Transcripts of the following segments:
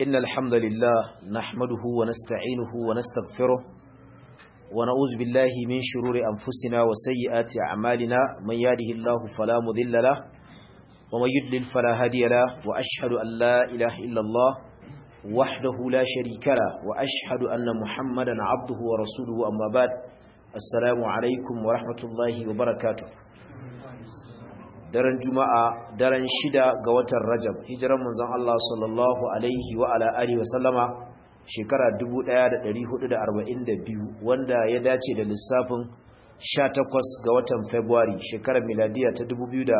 إن الحمد لله نحمده ونستعينه ونستغفره ونعوذ بالله من شرور أنفسنا وسيئات أعمالنا من يهده الله فلا مذل له ومن يدلل فلا هادي له وأشهد أن لا إله إلا الله وحده لا شريك له وأشهد أن محمدا عبده ورسوله أما بعد السلام عليكم ورحمة الله وبركاته daren juma'a daren shida ga watan rajab hijiran manzon Allah sallallahu alaihi wa ala alihi wa sallama shekara 1442 wanda ya dace da lissafin 18 ga watan february shekarar miladiya ta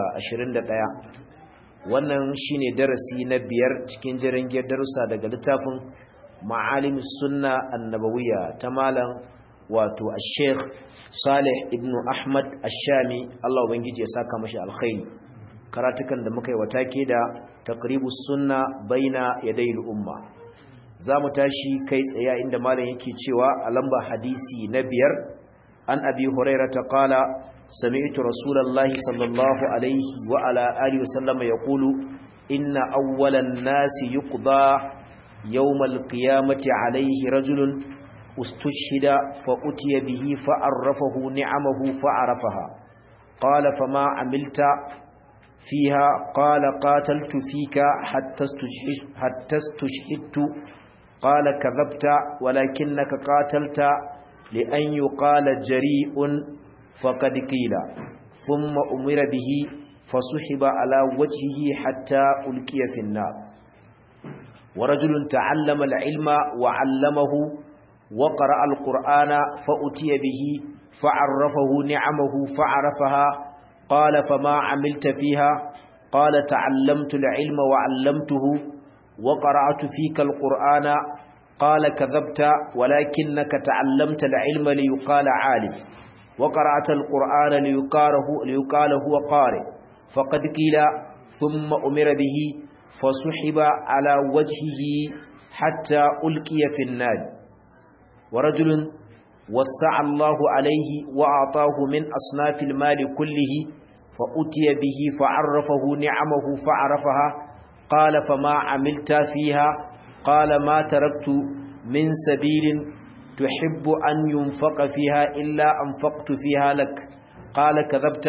2021 wannan shine darasi na biyar cikin jirangiyar darussa daga littafin ma'alimus sunna annabawiyya ta malam wato al-sheikh salih ibn ahmad ash-shami Allah ubangiji ya saka mashi alkhairi karatukan da muka yi wata ke da taqribus sunna baina yadayil umma zamu tashi kai tsaye inda malam yake cewa a lamba hadisi na biyar an abi hurairah ta qala sami'tu rasulullahi sallallahu alaihi wa ala alihi wasallam yaqulu inna awwalan nasi yuqda yawmal qiyamati alaihi rajulun استشهد فأتي به فعرفه نعمه فعرفها قال فما عملت فيها قال قاتلت فيك حتى استشهدت, حتى استشهدت قال كذبت ولكنك قاتلت لأن يقال جريء فقد قيل ثم أمر به فصحب على وجهه حتى ألقي في النار ورجل تعلم العلم وعلمه وقرأ القرآن فأتي به فعرفه نعمه فعرفها قال فما عملت فيها قال تعلمت العلم وعلمته وقرأت فيك القرآن قال كذبت ولكنك تعلمت العلم ليقال عالم وقرأت القرآن ليقاله, ليقال هو قارئ فقد قيل ثم أمر به فسحب على وجهه حتى ألقي في النار ورجل وسع الله عليه وأعطاه من أصناف المال كله فأتي به فعرفه نعمه فعرفها قال فما عملت فيها قال ما تركت من سبيل تحب أن ينفق فيها إلا أنفقت فيها لك قال كذبت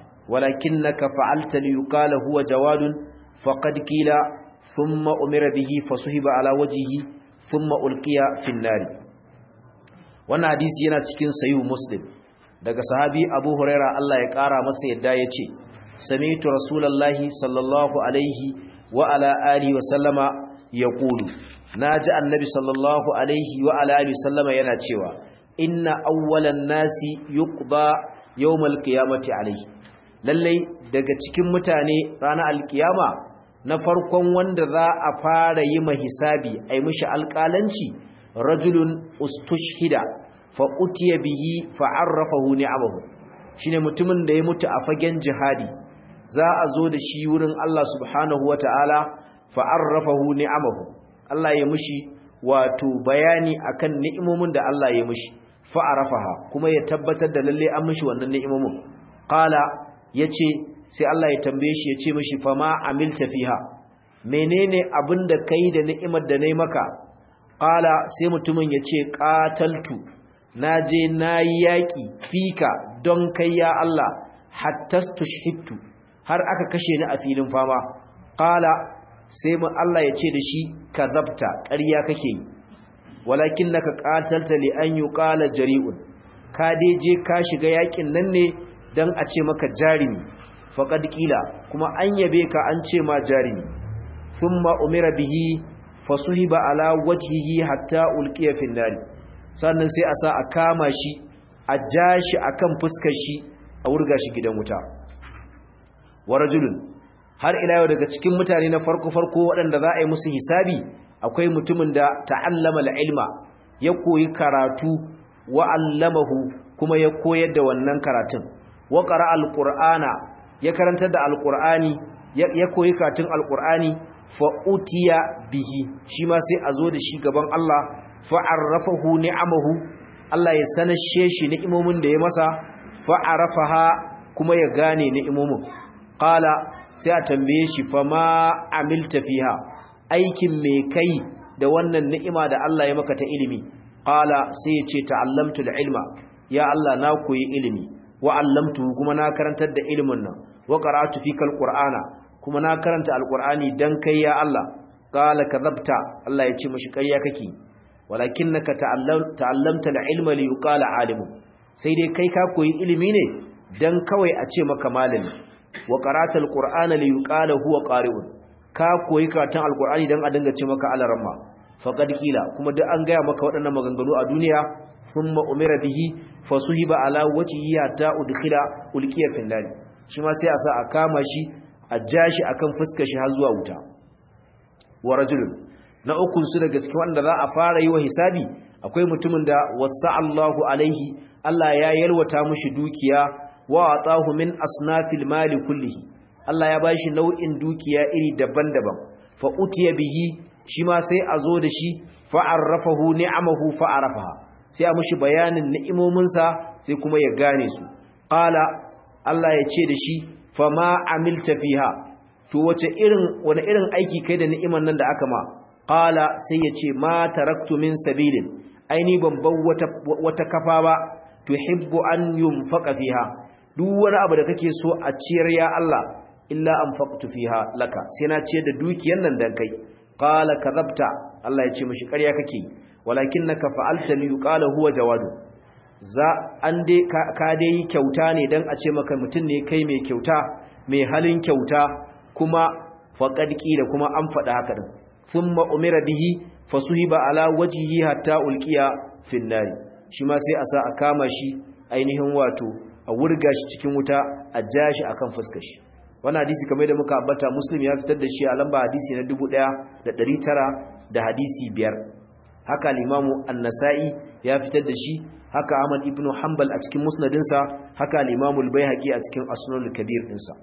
ولكنك فعلت ليقال هو جواد فقد قيل ثم أمر به فصهب على وجهه ثم ألقي في النار wannan hadisi yana cikin sayu muslim daga sahabi abu huraira Allah ya kara masa yadda ya ce sami'tu rasulallahi sallallahu alaihi wa ala alihi wa sallama ya kulu na ji annabi sallallahu alaihi wa ala alihi wa sallama yana cewa inna awwalan nasi yuqda yawmal qiyamati alaihi lallai daga cikin mutane ranar alkiyama na farkon wanda za a fara yi mahisabi ai mishi alƙalanci rajulun ustushhida fa utiya bihi fa arrafahu ni'amahu shine mutumin da ya mutu a fagen jihadi za a zo da shi wurin Allah subhanahu wataala fa arrafahu ni'amahu Allah ya mushi wato bayani akan ni'imomin da Allah ya mushi fa arafaha kuma ya tabbatar da lalle an mushi wannan ni'imomin qala yace sai Allah ya tambaye shi yace mishi fa ma amilta fiha menene abinda kai da ni'imar da nayi maka Ƙala sai mutumin ya ce ƙataltu na je na yi yaƙi fika don kai ya Allah hattastu shihittu har aka kashe ni a filin fama Ƙala sai mu Allah ya ce da shi ka zabta ƙarya kake yi walakin naka ƙatalta li an yi ƙala jari'un ka dai je ka shiga yaƙin nan ne don a ce maka jarimi faƙad ƙila kuma an yabe ka an ce ma jarimi sun umira bihi fasuhiba ala wajhihi hatta ulqiya fi nari sannan sai a sa a kama shi a ja shi akan fuskar shi a wurga shi gidan wuta wa rajulun har ila yau daga cikin mutane na farko farko waɗanda za a yi musu hisabi akwai mutumin da ta'allama al-ilma ya koyi karatu wa allamahu kuma ya koyar da wannan karatun wa qara al-qur'ana ya karantar da al-qur'ani ya koyi karatun al-qur'ani fa'utiya bihi shi ma sai a zo da shi gaban Allah fa'arrafahu ni'amahu Allah ya sanashe shi ni'imomin da ya masa fa'arafaha kuma ya gane ni'imomin qala sai a tambaye shi fa ma amilta fiha aikin me kai da wannan ni'ima da Allah ya maka ta ilimi qala sai ya ce ta'allamtu ilma ya Allah na koyi ilimi wa 'allamtu kuma na karantar da ilimin nan wa qara'tu fikal qur'ana kuma na karanta alqur'ani dan kai ya Allah qala kadhabta Allah ya ce mishi ƙarya kake walakinnaka ta'allamta al-ilma li yuqala alimun sai dai kai ka koyi ilimi ne dan kawai a ce maka malami wa qara'ta al-qur'ana li yuqala huwa qari'un ka koyi karatun alqur'ani dan a dinga ce maka alaramma faqad kila kuma duk an gaya maka waɗannan maganganu a duniya thumma umira bihi fasuhiba ala wajhihi hatta udkhila ulqiya fil nar shi ma sai a sa a kama shi a jashi akan fuskar shi har zuwa wuta wa rajulun na ukun su daga cikin wanda za a fara yi wa hisabi akwai mutumin da wasa Allahu alaihi Allah ya yalwata mushi dukiya wa atahu min asnafil mali kullihi Allah ya bashi nau'in dukiya iri daban-daban fa utiya bihi shi ma sai a zo da shi fa arrafahu ni'amahu fa arafaha sai a mushi bayanin ni'imominsa sai kuma ya gane su qala Allah ya ce da shi fa ma amilta fiha to wace irin wani irin aiki kai da ni'iman nan da aka ma qala sai ya ce ma taraktu min sabilin aini ban bar wata wata kafa ba tuhibbu an yunfaqa fiha duk wani abu da kake so a ciyar ya Allah illa anfaqtu fiha laka sai na ciyar da dukiyar nan dan kai qala kadhabta Allah ya ce mishi ƙarya kake walakinnaka fa'alta li yuqala huwa jawadu za an dai ka dai kyauta ne dan a ce maka mutun ne kai mai kyauta mai halin kyauta kuma faqad da kuma an faɗa haka din thumma umira bihi fasuhiba ala wajhihi hatta ulqiya fin nar shi ma sai a sa a kama shi ainihin wato a wurga shi cikin wuta a ja shi akan fuskar shi wannan hadisi kamar da muka ambata muslim ya fitar da shi a lamba hadisi na 1900 da hadisi biyar haka al-imamu an-nasa'i ya fitar da shi haka ahmad ibn hanbal a cikin musnadinsa haka al-imamu al-baihaqi a cikin asnul kabir dinsa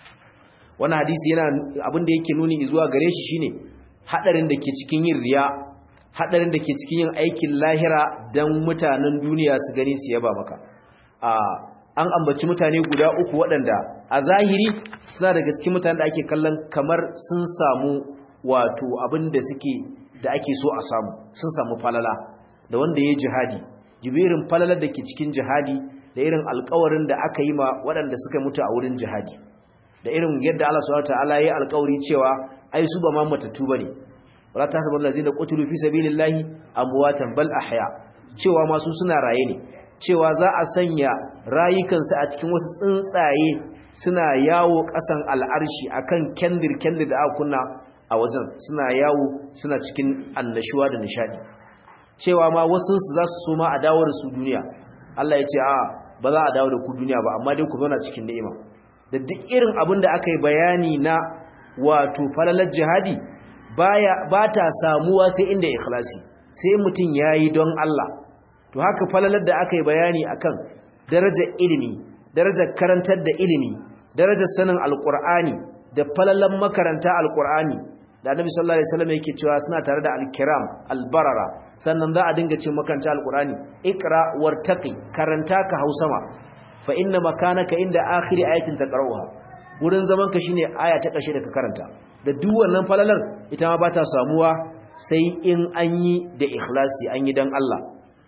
wannan hadisi yana abin da yake nuni zuwa gare shi shine hadarin da ke cikin yin riya hadarin da ke cikin yin aikin lahira dan mutanen duniya su gani su yaba maka a an ambaci mutane guda uku waɗanda a zahiri suna daga cikin mutane da ake kallon kamar sun samu wato abin da suke da ake so a samu sun samu falala da wanda ya jihadi jibirin falalar da ke cikin jihadi da irin alkawarin da aka yi ma waɗanda suka mutu a wurin jihadi da irin yadda Allah subhanahu wataala ya alkawari cewa ai su ba ma matattu bane wala tasabul lazina qutilu fi sabilillahi amwatan bal ahya cewa ma su suna raye ne cewa za a sanya rayukansu a cikin wasu tsuntsaye suna yawo ƙasan al'arshi akan kendir-kendir da aka kunna a wajen suna yawo suna cikin annashuwa da nishadi cewa ma wasu su za su soma a dawo da su duniya Allah ya ce a ba za a dawo da ku duniya ba amma dai ku zauna cikin ni'ima da duk irin abin da aka yi bayani na wato falalar jihadi baya ba ta samuwa sai inda ikhlasi sai mutum yayi don Allah to haka falalar da aka yi bayani akan darajar ilimi darajar karantar da ilimi darajar sanin alkur'ani da falalan makaranta alkur'ani da annabi sallallahu alaihi wasallam yake cewa suna tare da alkiram albarara sannan za a dinga cin makaranta alkur'ani ikra wartaqi karanta ka hausama fa inna makanaka inda akhiri ayatin taqra'uha gurin zaman ka shine aya ta kashe da ka karanta da duk wannan falalar ita ma ba ta samuwa sai in an yi da ikhlasi an yi dan Allah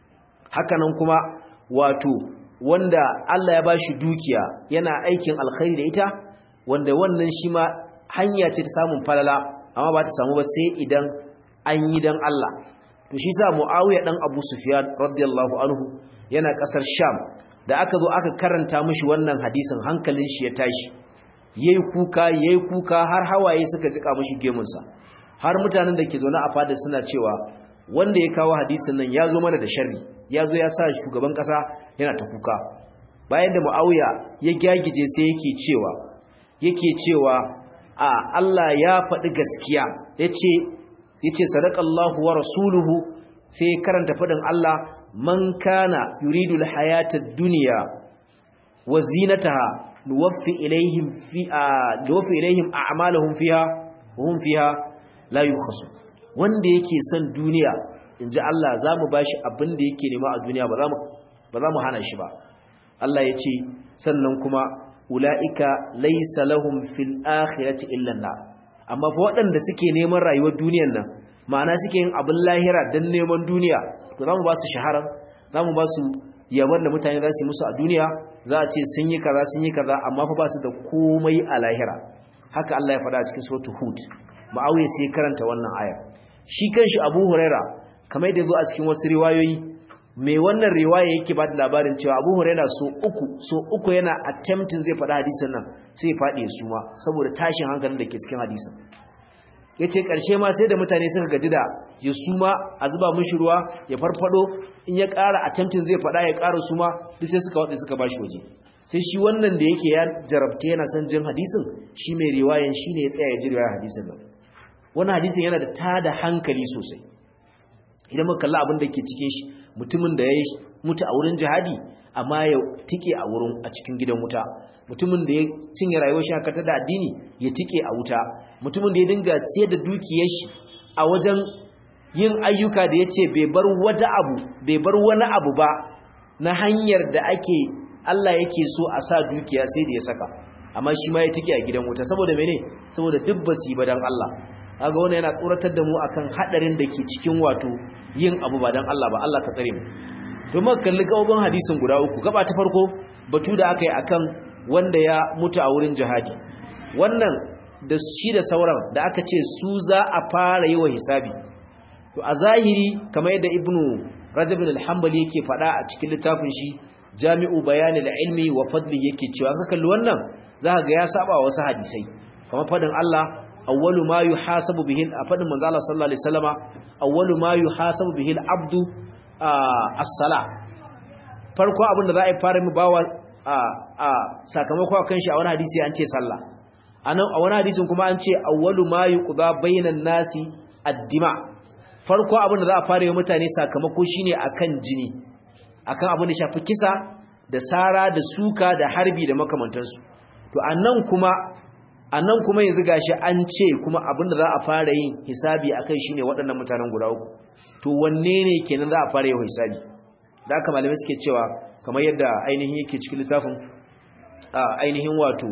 hakanan kuma wato wanda Allah ya bashi dukiya yana aikin alkhairi da ita wanda wannan shi ma hanya ce ta samun falala amma ba ta samu ba sai idan an yi dan Allah to shi sa Muawiya dan Abu Sufyan radiyallahu anhu yana kasar Sham da aka zo aka karanta mishi wannan hadisin hankalin shi ya tashi yayi kuka yayi kuka har hawaye suka jika mishi gemunsa har mutanen da ke zaune a fada suna cewa wanda ya kawo hadisin nan ya zo mana da sharri ya zo ya sa shugaban kasa yana ta kuka bayan da mu'awiya ya gyagije sai yake cewa yake cewa a Allah ya faɗi gaskiya yace yace sadaqallahu wa rasuluhu sai karanta faɗin Allah man kana yuridu alhayata ad-dunya wa zinataha nuwaffi ilaihim fi nuwaffi ilaihim a'malahum fiha wa hum fiha la yukhasu wanda yake son duniya in ji Allah za mu ba shi abin da yake nema a duniya ba za mu hana shi ba Allah ya ce sannan kuma ula'ika laisa lahum fil akhirati illa na amma fa waɗanda suke neman rayuwar duniyar nan ma'ana suke yin abin lahira don neman duniya to za mu ba su shaharar za mu ba su yaban da mutane za su yi musu a duniya za a ce sun yi kaza sun yi kaza amma fa ba su da komai a lahira haka Allah ya faɗa a cikin suratul hud ma'awiya sai karanta wannan aya shi kanshi abu huraira kamar yadda zo a cikin wasu riwayoyi mai wannan riwaya yake ba da labarin cewa abu huraira so uku so uku yana attempting zai faɗa hadisin nan sai faɗi su ma saboda tashin hankalin da ke cikin hadisin ya ce ƙarshe ma sai da mutane suka gaji da ya suma a zuba mishi ruwa ya farfado in ya ƙara attempting zai faɗa ya ƙara suma duk sai suka waɗe suka bashi waje sai shi wannan da yake ya jarabta yana son jin hadisin shi mai riwayan shi ne ya tsaya ya ji riwayar hadisin nan wannan hadisin yana da tada hankali sosai idan muka kalla abin da ke cikin shi mutumin da ya mutu a wurin jihadi amma ya tike a wurin a cikin gidan wuta mutumin da ya cinye rayuwar shi haka da addini ya tike a wuta mutumin da ya dinga ciyar da dukiyar shi a wajen yin ayyuka da ya ce bai bar wata abu bai bar wani abu ba na hanyar da ake Allah yake so a sa dukiya sai da ya saka amma shi ma ya tike a gidan wuta saboda mene saboda duk basi ba dan Allah kaga wannan yana tsoratar da mu akan hadarin da ke cikin wato yin abu ba dan Allah ba Allah ka tsare mu domin kalli gabobin hadisin guda uku gaba ta farko batu da aka yi akan wanda ya mutu a wurin jihadi wannan da shi da sauran da aka ce su za a fara yi wa hisabi to a zahiri kamar yadda ibnu rajab al-hanbali yake faɗa a cikin littafin shi jami'u bayanil ilmi wa fadli yake cewa ka kalli wannan za ka ga ya saba wa wasu hadisai kamar fadin Allah awwalu ma yuhasabu bihi a fadin manzo Allah sallallahu alaihi wasallama awwalu ma yuhasabu bihi al-abdu as-sala farko abin da za a fara mu bawa a sakamako akan shi a wani hadisi an ce sallah anan a wani hadisin kuma an ce awwalu ma yuqda bainan nasi ad-dima farko abin da za a fara yi mutane sakamako shine akan jini akan abin da shafi kisa da sara da suka da harbi da makamantansu to anan kuma anan kuma yanzu gashi an ce kuma abin da za a fara yin hisabi akan shine waɗannan mutanen guda uku to wanne ne kenan za a fara yin hisabi da aka malamai suke cewa kamar yadda ainihin yake cikin littafin ainihin wato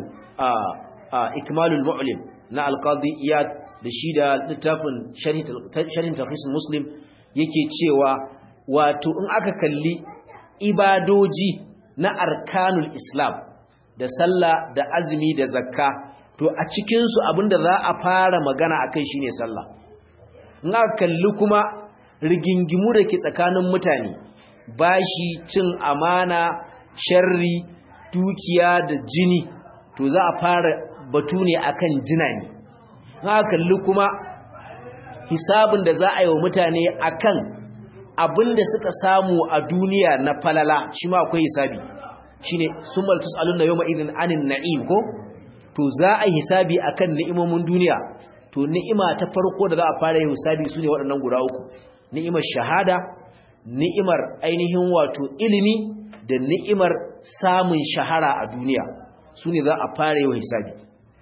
ikmalul mu'lim na alqadi iyad da shi da littafin sharhin tarhis muslim yake cewa wato in aka kalli ibadoji na arkanul islam da sallah da azumi da zakka to a cikinsu abinda za a fara magana akai shine sallah in aka kalli kuma rigingimu da ke tsakanin mutane bashi cin amana sharri dukiya da jini to za a fara batu ne akan jina ne haka kalli kuma hisabin da za a yi wa mutane akan abin da suka samu a duniya na falala shi ma akwai hisabi shine summal tusaluna yawma idhin anin na'im ko to za a yi hisabi akan ni'imomin duniya to ni'ima ta farko da za a fara yin hisabi sune waɗannan guda uku ni'imar shahada ni'imar ainihin wato ilimi da ni'imar samun shahara a duniya su ne za a fara yawan hisabi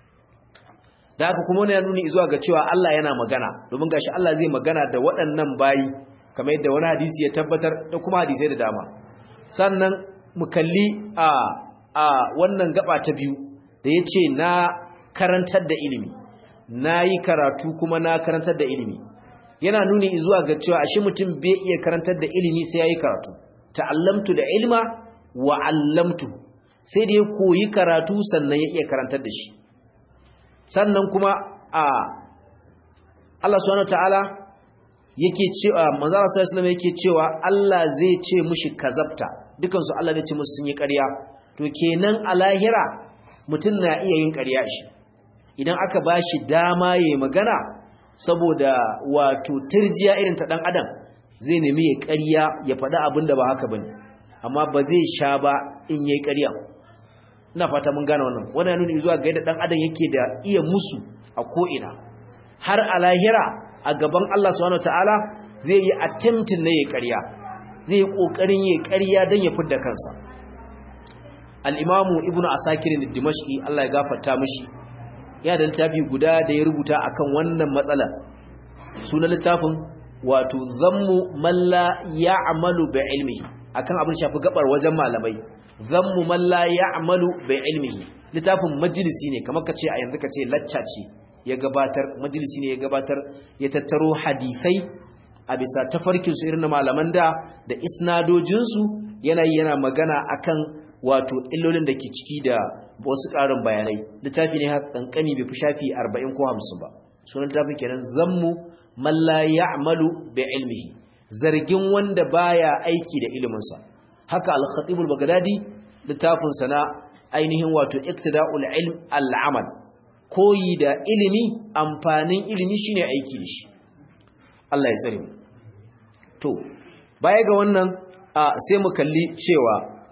da haka kuma wani ya nuni zuwa ga cewa Allah yana magana domin gashi Allah zai magana da waɗannan bayi kamar yadda wani hadisi ya tabbatar da kuma hadisai da dama sannan mu kalli a a wannan gaba ta biyu da ya ce na karantar da ilimi na yi karatu kuma na karantar da ilimi yana nuni zuwa ga cewa ashe mutum bai iya karantar da ilimi sai yayi karatu ta'allamtu da ilma wa 'allamtu sai da ya koyi karatu sannan ya iya karantar da shi sannan kuma a Allah subhanahu wataala yake cewa manzo Allah sallallahu alaihi wasallam yake cewa Allah zai ce mushi kazabta dukan su Allah zai ce musu sun yi ƙarya to kenan a lahira mutum na iya yin ƙarya shi idan aka bashi dama yayi magana saboda wato turjiya irin ta dan adam zai nemi ya ƙarya ya faɗi abin da ba haka bane amma ba zai sha ba in yayi ƙarya ina fata mun gane wannan wannan nuni zuwa ga yadda dan adam yake da iya musu a ko ina har a lahira a gaban Allah subhanahu wataala zai yi attempting na yayi ƙarya zai yi kokarin yayi ƙarya dan ya fidda kansa al-imamu ibnu asakir ad-dimashqi Allah ya gafarta mishi ya da littafi guda da ya rubuta akan wannan matsala sunan littafin wato zammu malla ya'malu bi ilmihi akan abin shafi gabar wajen malamai zammu malla ya'malu bi ilmihi littafin majalisi ne kamar kace a yanzu kace lacca ce ya gabatar majalisi ne ya gabatar ya tattaro hadisai a bisa tafarkin su irin malaman da da isnadojin su yana yana magana akan wato illolin da ke ciki da wasu ƙarin bayanai littafi ne haka kankani bai fi shafi 40 ko 50 ba sunan littafin kenan zammu man la ya'malu bi ilmihi zargin wanda baya aiki da iliminsa haka al-khatib al-baghdadi littafin sa na ainihin wato iktida'ul ilm al-amal koyi da ilimi amfanin ilimi shine aiki da shi Allah ya tsare mu to baya ga wannan sai mu kalli cewa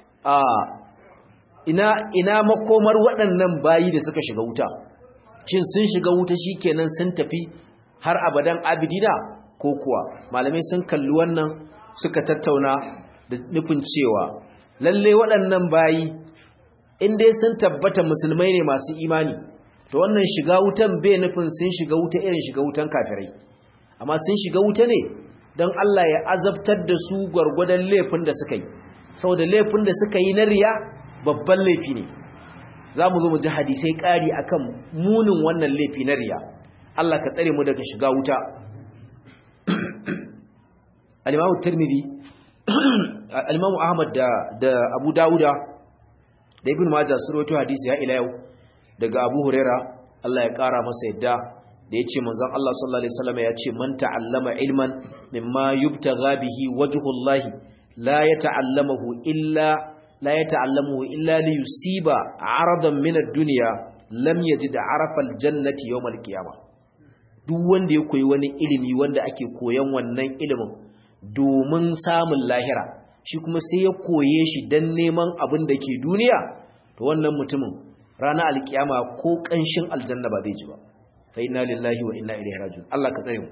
ina ina makomar waɗannan bayi da suka shiga wuta shin sun shiga wuta shikenan sun tafi har abadan abidina ko kuwa malamai sun kalli wannan suka tattauna da nufin cewa lalle waɗannan bayi in dai sun tabbata musulmai ne masu imani to wannan shiga wutan bai nufin sun shiga wuta irin shiga wutan kafirai amma sun shiga wuta ne don Allah ya azabtar da su gwargwadon laifin da suka yi saboda laifin da suka yi na riya babban laifi ne za mu zo mu ji hadisai ƙari akan munin wannan laifi na riya Allah ka tsare mu daga shiga wuta al-Imam Tirmidhi al-Imam Ahmad da da Abu Dawuda da Ibn Majah sun rawaito hadisi ya ila yau daga Abu Huraira Allah ya kara masa yadda da yace manzon Allah sallallahu alaihi wasallam ya ce man ta'allama ilman mimma yubtagha bihi wajhullahi la yata'allamahu illa la yata'allamuhu illa li yusiba 'aradan min ad-dunya lam yajid 'arafa al-jannati yawm al-qiyamah duk wanda ya koyi wani ilimi wanda ake koyan wannan ilimin domin samun lahira shi kuma sai ya koye shi don neman abin da ke duniya to wannan mutumin ranar alkiyama ko ƙanshin aljanna ba zai ji ba fa inna lillahi wa inna ilaihi raji'un Allah ka tsare mu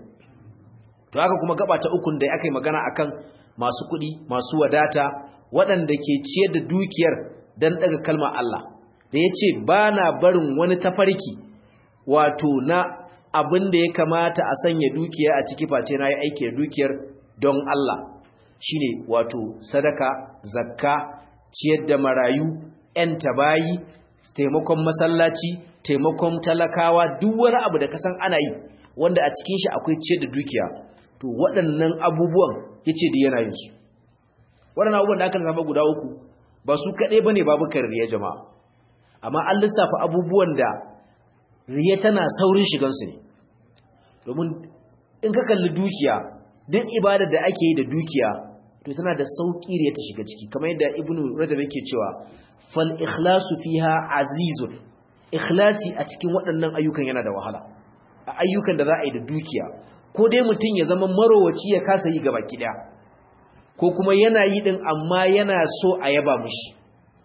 to haka kuma gaba ta ukun da aka yi magana akan masu kuɗi masu wadata waɗanda ke ciyar da dukiyar don ɗaga kalmar Allah da ya ce ba na barin wani tafarki wato na abin da ya kamata a sanya dukiya a ciki face na yi aiki da dukiyar don Allah shine wato sadaka zakka ciyar da marayu ‘yan tabayi taimakon masallaci taimakon talakawa duk wani abu da kasan ana yi wanda a cikin shi akwai ciyar da dukiya to waɗannan abubuwan ya ce da yana yin su waɗannan abubuwan da aka zama guda uku ba su kaɗai ba ne babu kan riya jama'a amma an lissafa abubuwan da riya tana saurin shigansu ne domin in ka kalli dukiya duk ibadar da ake yi da dukiya to tana da sauƙi riya ta shiga ciki kamar yadda ibnu rajab yake cewa fal ikhlasu fiha azizun ikhlasi a cikin waɗannan ayyukan yana da wahala a ayyukan da za a yi da dukiya ko dai mutum ya zama marowaci ya kasa yi gaba ki ko kuma yana yi din amma yana so a yaba mushi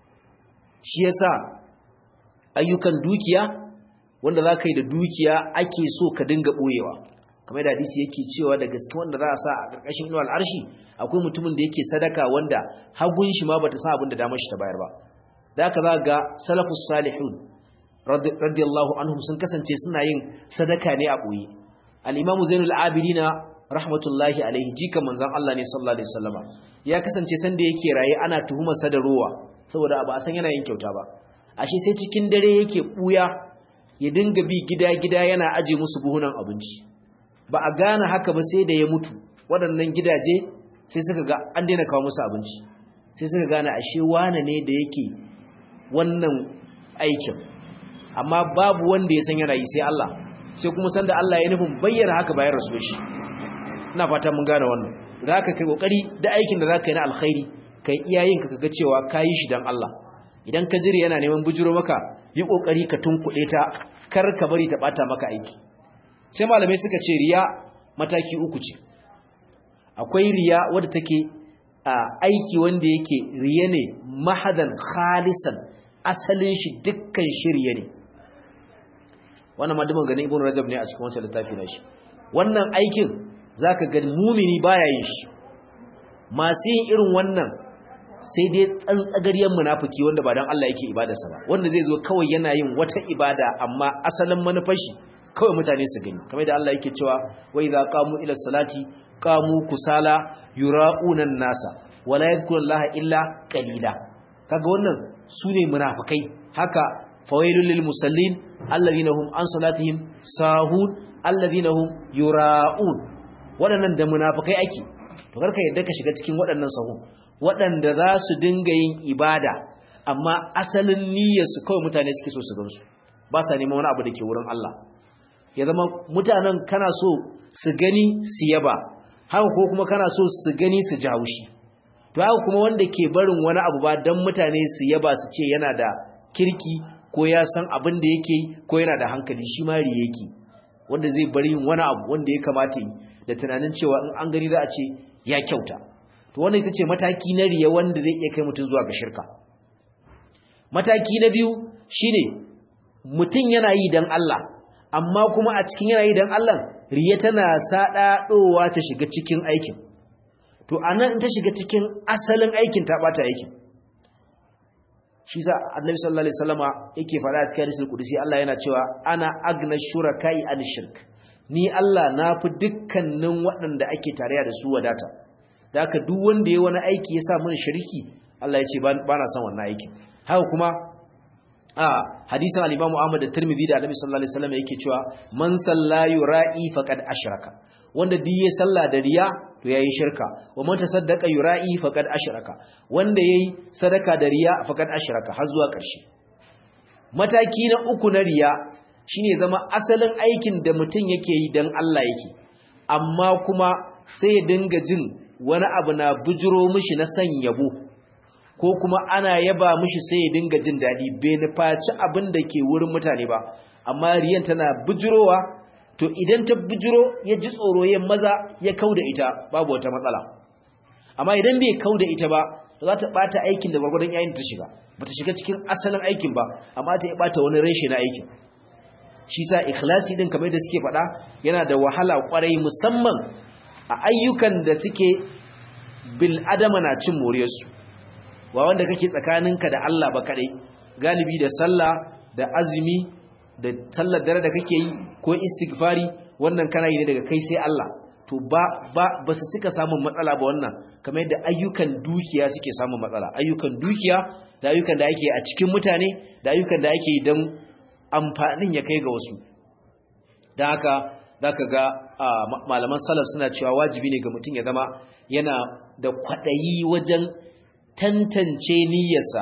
shi yasa ayyukan dukiya wanda za ka yi da dukiya ake so ka dinga ɓoyewa kamar da hadisi yake cewa daga cikin wanda za a sa a ƙarƙashin inuwa al'arshi akwai mutumin da yake sadaka wanda hagun shi ma bata sa abin da damar shi ta bayar ba da aka za ga salafus salihun radiyallahu anhum sun kasance suna yin sadaka ne a ɓoye al-imamu zainul abidina rahmatullahi alaihi jikan manzon Allah ne sallallahu alaihi wasallama ya kasance sanda yake raye ana tuhumar sa da ruwa saboda ba a san yana yin kyauta ba ashe sai cikin dare yake buya ya dinga bi gida-gida yana aje musu buhunan abinci ba a gane haka ba sai da ya mutu waɗannan gidaje sai suka ga an daina kawo musu abinci sai suka gane ashe wane ne da yake wannan aikin amma babu wanda ya san yana yi sai Allah sai kuma sanda Allah ya nufin bayyana haka bayan rasuwar shi ina fata mun gane wannan da haka kai kokari da aikin da zaka yi na alkhairi kai iyayenka kaga cewa kayi shi dan Allah idan ka jiri yana neman bujuro maka yi kokari ka tunkuɗe ta kar ka bari ta bata maka aiki sai malamai suka ce riya mataki uku ce akwai riya wadda take a aiki wanda yake riya ne mahadan khalisan asalin shi dukkan shirye ne wannan madiman ganin ibn rajab ne a cikin wancan littafi na shi wannan aikin zaka ga mumini baya yin shi masu yin irin wannan sai dai tsantsagaryen munafiki wanda ba dan Allah yake ibadarsa ba wanda zai zo kawai yana yin wata ibada amma asalin manufashi kawai mutane su gani kamar da Allah yake cewa wa idza qamu ila salati qamu kusala yura'una nasa wala yadhkuru Allah illa qalila kaga wannan sune munafikai haka fawailul lil musallin alladhina hum an salatihim sahun alladhina hum yura'un waɗannan da munafikai ake to karka yadda ka shiga cikin waɗannan sahun waɗanda za su dinga yin ibada amma asalin niyyarsu kawai mutane suke so su gansu ba sa neman wani abu da ke wurin Allah ya zama mutanen kana so su gani su yaba haka ko kuma kana so su gani su ji haushi to haka kuma wanda ke barin wani abu ba don mutane su yaba su ce yana da kirki ko ya san abin da yake ko yana da hankali shi ma riya yake wanda zai bari yin wani abu wanda ya kamata yi da tunanin cewa in an gani za a ce ya kyauta to wannan ita ce mataki na riya wanda zai iya kai mutum zuwa ga shirka mataki na biyu shine mutum yana yi don Allah amma kuma a cikin yana yi don Allah riya tana saɗaɗowa ta shiga cikin aikin to anan ta shiga cikin asalin aikin ta ɓata aikin shi sa annabi sallallahu alaihi wasallama yake faɗa a cikin hadisul qudsi Allah yana cewa ana agna shuraka'i an shirk ni Allah na fi dukkanin waɗanda ake tarayya da su wadata da haka duk wanda ya wani aiki ya sa mun shariki Allah ya ce ba na son wannan aikin haka kuma a hadisin al-Imam Ahmad da Tirmidhi da Annabi sallallahu alaihi wasallam yake cewa man salla yura'i faqad ashraka wanda duk ya salla da riya to yayi shirka wa man tasaddaqa yura'i faqad ashraka wanda yayi sadaka da riya faqad ashraka har zuwa ƙarshe mataki na uku na riya shine zama asalin aikin da mutum yake yi dan Allah yake amma kuma sai ya dinga jin wani abu na bujiro mishi na san yabo ko kuma ana yaba mishi sai ya dinga jin daɗi bai nufaci abin da ke wurin mutane ba amma riyan tana bujurowa to idan ta bujuro ya ji tsoro ya maza ya kau da ita babu wata matsala amma idan bai kau da ita ba za ta ɓata aikin da gwargwadon yayin ta shiga ba ta shiga cikin asalin aikin ba amma ta yi ɓata wani reshe na aikin shi sa ikhlasi din kamar da suke faɗa yana da wahala kwarai musamman a ayyukan da suke bil adama na cin moriyarsu wa wanda kake tsakaninka da Allah ba kadai galibi da sallah da azumi da sallar dare da kake yi ko istighfari wannan kana yi ne daga kai sai Allah to ba ba ba su cika samun matsala ba wannan kamar yadda ayyukan dukiya suke samun matsala ayyukan dukiya da ayyukan da ake a cikin mutane da ayyukan da ake yi don amfanin ya kai ga wasu don haka zaka ga malaman salaf suna cewa wajibi ne ga mutum ya zama yana da kwaɗayi wajen tantance niyyarsa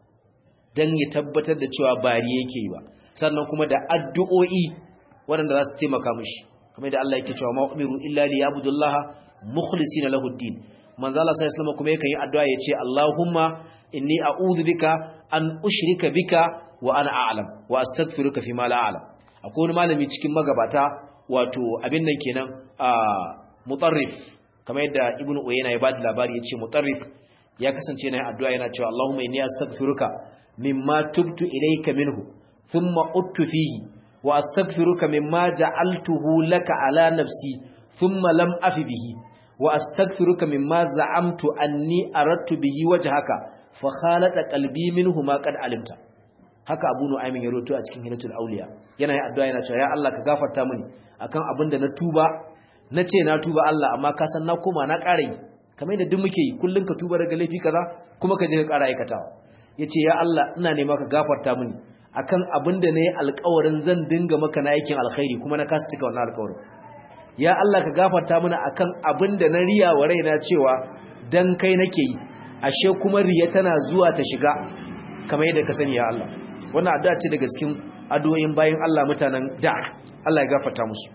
don ya tabbatar da cewa bari yake yi ba sannan kuma da addu'o'i waɗanda za su taimaka mishi kamar da Allah yake cewa ma umiru illa li yabudullaha mukhlisina lahu ad-din manzo Allah sallallahu alaihi kuma yakan yi addu'a yace Allahumma inni a'udhu bika an ushrika bika wa ana a'lam wa astaghfiruka fi ma la a'lam akwai wani malami cikin magabata wato abin nan kenan a mutarrif kamar yadda ibnu uyayna ya bada labari yace mutarrif ya kasance yana addu'a yana cewa Allahumma inni astaghfiruka mimma tubtu ilayka minhu thumma uttu fihi wa astaghfiruka mimma ja'altuhu laka ala nafsi thumma lam afi bihi wa astaghfiruka mimma za'amtu anni aradtu bihi wajhaka fa khalata qalbi minhu ma qad alimta haka Abu Nu'aymin ya roto a cikin Hilatul Awliya yana yin addu'a yana cewa ya Allah ka gafarta mini akan abin da na tuba nace na tuba Allah amma ka san na koma na ƙara yi kamar yadda duk muke yi kullun ka tuba daga laifi kaza kuma ka je ka ƙara aikatawa yace ya Allah ina nema ka gafarta mini akan abin da nayi alƙawarin zan dinga maka na aikin alkhairi kuma na kasa cika wannan alƙawarin ya Allah ka gafarta mini akan abin da na riya wa raina cewa dan kai nake yi ashe kuma riya tana zuwa ta shiga kamar yadda ka sani ya Allah wannan addu'a ce daga cikin addu'o'in bayin Allah mutanen da Allah ya gafarta musu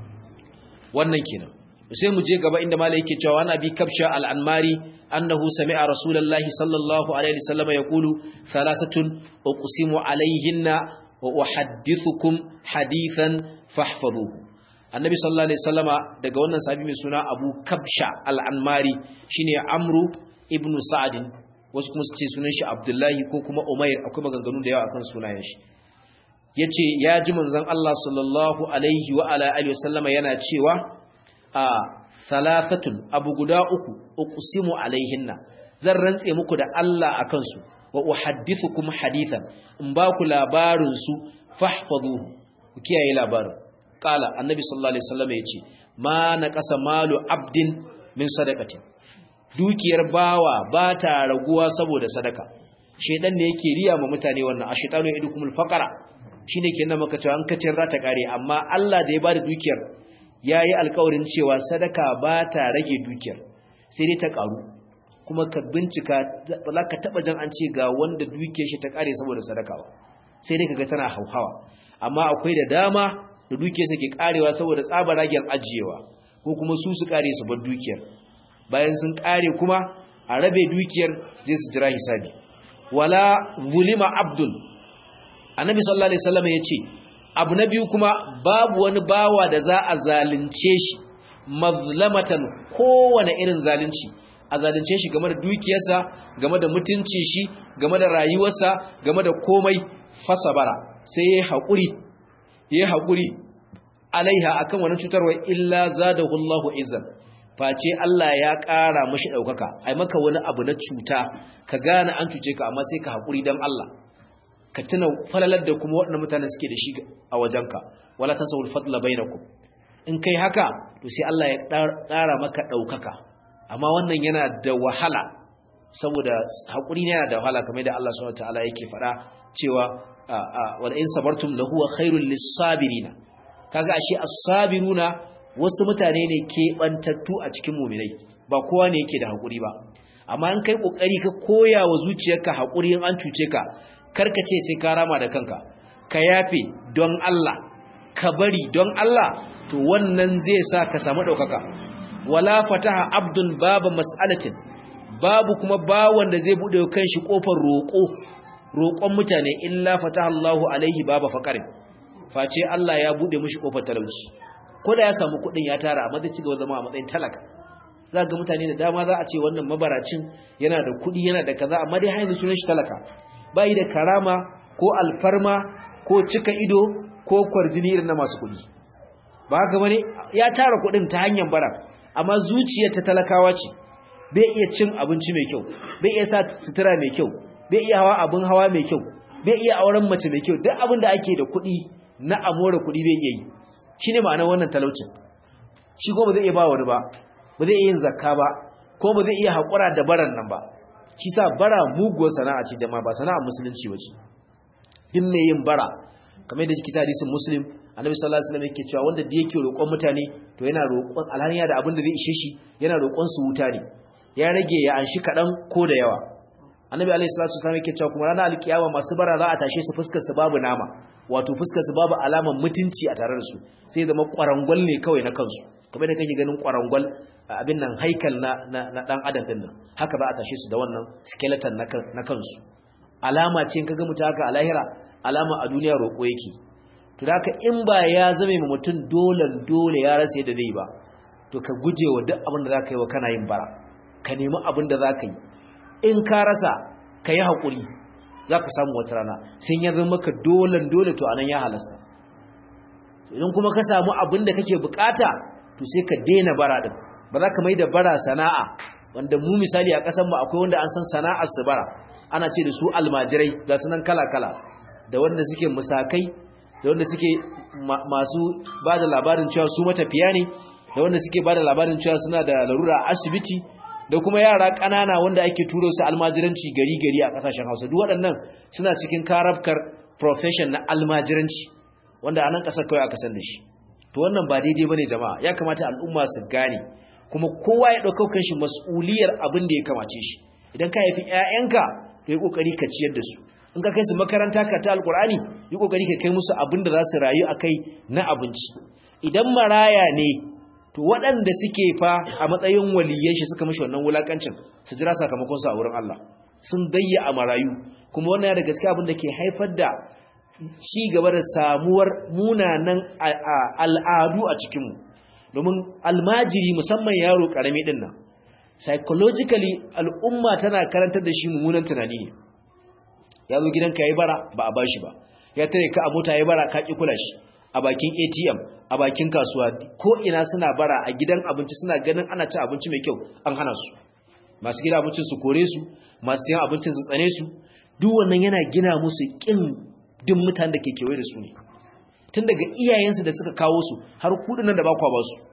wannan kenan sai mu je gaba inda malai yake cewa ana bi kabsha al-anmari annahu sami'a rasulullahi sallallahu alaihi wasallam yaqulu thalathatun uqsimu alaihinna wa uhaddithukum hadithan fahfazuhu annabi sallallahu alaihi wasallama daga wannan sahabi mai suna abu kabsha al-anmari shine amru ibnu sa'd wasu kuma su ce sunan shi abdullahi ko kuma umair akwai maganganu da yawa akan sunayen shi yace ya ji manzon Allah sallallahu alaihi wa ala alihi wasallama yana cewa a thalathatun abu guda uku uqsimu alaihinna zan rantse muku da Allah akan su wa uhaddithukum hadithan in ba ku labarin su fahfazuhu ku kiyaye labarin qala annabi sallallahu alaihi wasallam yace ma naqasa malu abdin min sadaqati dukiyar bawa ba ta raguwa saboda sadaka shedan ne yake riya ma mutane wannan ashitanu idukumul faqara shine kenan maka cewa an kace za ta kare amma Allah da ya bada dukiyar yayi alƙawarin cewa sadaka ba ta rage dukiyar sai dai ta karu kuma ka bincika ba ka taba jan an ce ga wanda dukiyar shi ta kare saboda sadaka ba sai dai kaga tana hauhawa amma akwai da dama da dukiyar sa ke karewa saboda tsabaragen ajiyewa ko kuma su su kare su bar dukiyar bayan sun kare kuma a rabe dukiyar su je su jira hisabi wala zulima abdul annabi sallallahu alaihi wasallam yace abu na biyu kuma babu wani bawa da za a zalunce shi mazlamatan kowane irin zalunci a zalunce shi game da dukiyarsa game da mutunci shi game da rayuwarsa game da komai fasabara sai ya haƙuri ya haƙuri alaiha akan wani cutarwa illa zadahu Allahu izzan face Allah ya ƙara mashi ɗaukaka ai maka wani abu na cuta ka gane an cuce ka amma sai ka haƙuri don Allah ka tuna falalar da kuma waɗannan mutane suke da shi a wajenka wala tansawul fadla bainakum in kai haka to sai Allah ya ƙara maka ɗaukaka amma wannan yana da wahala saboda haƙuri ne yana da wahala kamar da Allah subhanahu wataala yake faɗa cewa wala in sabartum lahu khairul lis-sabirina kaga ashe as-sabiruna wasu mutane ne ke bantattu a cikin mu'minai ba kowa ne yake da haƙuri ba amma in kai kokari ka koya wa zuciyarka haƙuri in an cuce ka karka ce sai ka rama da kanka ka yafe don Allah ka bari don Allah to wannan zai sa ka samu ɗaukaka wala fataha abdun babu mas'alatin babu kuma bawon da zai buɗe kanshi ƙofar roƙo roƙon mutane illa fataha Allahu alaihi baba faqarin face Allah ya buɗe mishi ƙofar talauci ko da ya samu kuɗin ya tara amma zai ci gaba zama a matsayin talaka za ga mutane da dama za a ce wannan mabaracin yana da kuɗi yana da kaza amma dai haini sunan shi talaka bai da karama ko alfarma ko cika ido ko kwarjini irin na masu kuɗi ba haka bane ya tara kuɗin ta hanyar bara amma zuciyar ta talakawa ce bai iya cin abinci mai kyau bai iya sa sutura mai kyau bai iya hawa abin hawa mai kyau bai iya auren mace mai kyau duk abin da ake da kuɗi na amore kuɗi bai iya yi shine ma'anar wannan talaucin shi ko ba zai iya ba wani ba ba zai iya yin zakka ba ko ba zai iya haƙura da baran nan ba shi sa bara muguwar sana'a ce jama'a ba sana'a musulunci ba ce duk mai yin bara kamar da cikin hadisin muslim annabi sallallahu alaihi wasallam yake cewa wanda da yake roƙon mutane to yana roƙon alhani da abin da zai ishe shi yana roƙon su wuta ne ya rage ya anshi kaɗan ko da yawa annabi alaihi salatu wasallam yake cewa kuma ranar alkiyama masu bara za a tashe su fuskar su babu nama wato fuskar su babu alamar mutunci a tare da su sai zama kwarangwal ne kawai na kansu kamar da kake ganin kwarangwal abin nan haikal na na dan adam din nan haka za a tashe su da wannan skeleton na kansu alama ce in kaga mutum haka a lahira alama a duniya roƙo yake to da in ba ya zame ma mutum dole dole ya rasa yadda zai ba to ka guje wa duk abin da za ka yi wa kana yin bara ka nemi abin da za ka yi in ka rasa ka yi haƙuri za ka samu wata rana sun ya zama maka dole dole to anan ya halasta idan kuma ka samu abin da kake bukata to sai ka daina bara din ba za ka mai da bara sana'a wanda mu misali a ƙasar mu akwai wanda an san sana'ar su bara ana ce da su almajirai ga sunan kala-kala da wanda suke musakai da wanda suke masu ba da labarin cewa su matafiya ne da wanda suke ba da labarin cewa suna da larura asibiti da kuma yara ƙanana wanda ake turo su almajiranci gari-gari a ƙasashen hausa duk waɗannan suna cikin karabkar profession na almajiranci wanda a nan ƙasar kawai aka san da shi to wannan ba daidai ba ne jama'a ya kamata al'umma su gane kuma kowa ya ɗaukau kan shi mas'uliyar abin da ya kamace shi idan ka haifi 'ya'yanka ka yi ƙoƙari ka ciyar da su in ka kai su makaranta ka ta alƙur'ani yi ƙoƙari ka kai musu abin da za su rayu a kai na abinci idan maraya ne to waɗanda suke fa a matsayin waliyan shi suka mashi wannan wulakancin su jira sakamakon su a wurin Allah sun gayya a marayu kuma wannan ya da gaske abin da ke haifar da ci gaba da samuwar munanan al'adu a cikinmu domin almajiri musamman yaro ƙarami ɗin nan psychologically al'umma tana karantar da shi mummunan tunani ne ya zo gidanka ya yi bara ba a ba shi ba ya tare ka a mota ya yi bara ka ƙi kula shi a bakin atm a bakin kasuwa ko ina suna bara a gidan abinci suna ganin ana ci abinci mai kyau an hana su masu gida abincin su kore su masu yan abincin su tsane su duk wannan yana gina musu kin din mutanen da ke kewaye da su ne tun daga iyayensu da suka kawo su har kudin nan da ba kwa ba su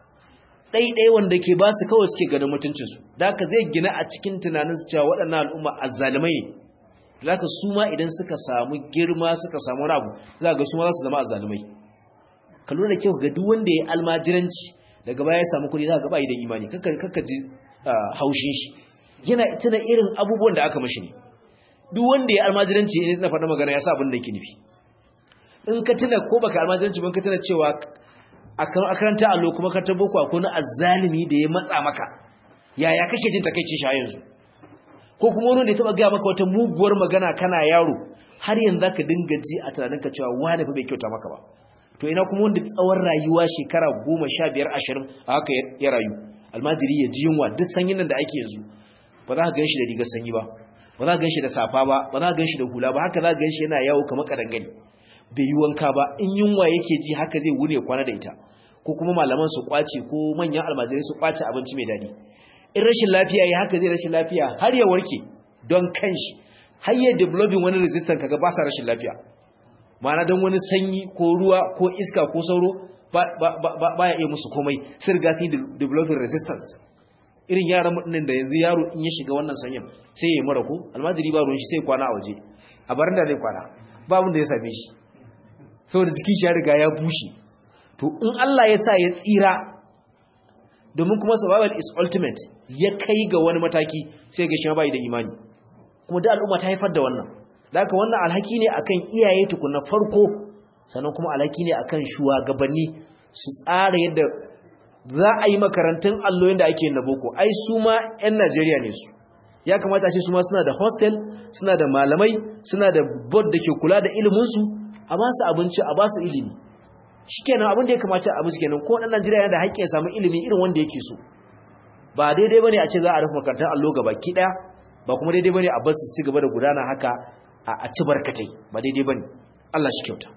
ɗaiɗai wanda ke ba su kawai suke ganin mutuncinsu da haka zai gina a cikin tunanin su cewa waɗannan al'umma azzalumai ne zaka su ma idan suka samu girma suka samu rabu za ga su ma za su zama azzalumai ka lura da kyau ga duk wanda ya almajiranci daga baya ya samu kuɗi za ga bai da imani kakka ji haushin shi yana tuna irin abubuwan da aka mashi ne duk wanda ya almajiranci ne na faɗa magana ya sa abin da yake nufi in ka tuna ko baka almajiranci ban ka tuna cewa a karanta allo kuma ka tabo ko akwai na azzalimi da ya matsa maka yaya kake jin takeicin shi a yanzu ko kuma wani da ya taba gaya maka wata muguwar magana kana yaro har yanzu zaka dinga ji a tunaninka cewa wani fa bai kyauta maka ba to ina kuma wanda tsawon rayuwa shekara goma sha biyar ashirin a haka ya rayu almajiri ya ji yunwa duk sanyin nan da ake yanzu ba za ka gan shi da rigar sanyi ba ba za ka gan shi da safa ba ba za ka gan shi da hula ba haka za ka gan shi yana yawo kamar kadangare bai yi wanka ba in yunwa yake ji haka zai wune kwana da ita ko kuma malaman su kwace ko manyan almajirai su kwace abinci mai daɗi in rashin lafiya ya haka zai rashin lafiya har ya warke don kanshi har ya developing wani resistance kaga ba sa rashin lafiya ma'ana don wani sanyi ko ruwa ko iska ko sauro ba ya iya musu komai sun riga sun developing resistance irin yaran mutumin da yanzu yaro in ya shiga wannan sanyin sai ya yi mara ko almajiri ba ruwan shi sai kwana a waje a barin da zai kwana ba da ya same shi saboda jikin shi ya riga ya bushe to in Allah ya sa ya tsira domin kuma survival is ultimate ya kai ga wani mataki sai ga shi bai da imani kuma da al'umma ta haifar da wannan da haka wannan alhaki ne akan iyaye tukuna farko sannan kuma alhaki ne akan shugabanni su tsara yadda za a yi makarantun alloyin da ake yin na boko ai su ma 'yan Najeriya ne su ya kamata ce su ma suna da hostel suna da malamai suna da board da ke kula da iliminsu a ba su abinci a ba su ilimi shikenan abin da ya kamata a musu kenan ko dan Najeriya yana da haƙƙin ya samu ilimi irin wanda yake so ba daidai bane a ce za a rufe makarantar allo gaba ki daya ba kuma daidai bane a bar su ci gaba da gudana haka a ci barkatai ba daidai bane Allah shi kyauta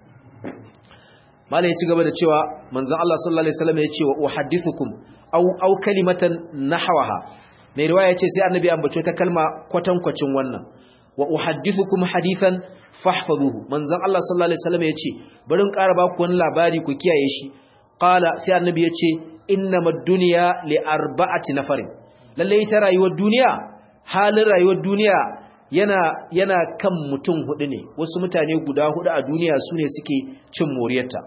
malai ya ci gaba da cewa manzon Allah sallallahu alaihi wasallam ya ce wa uhaddithukum aw aw kalimatan nahwaha mai riwaya ce sai annabi ambace ta kalma kwatankwacin wannan wa uhaddithukum hadithan fahfazuhu manzon Allah sallallahu alaihi wasallam yace bari in ƙara baku wani labari ku kiyaye shi qala sai annabi yace innamad dunya li arba'ati nafarin lalle ita rayuwar duniya halin rayuwar duniya yana yana kan mutum hudu ne wasu mutane guda hudu a duniya sune suke cin moriyarta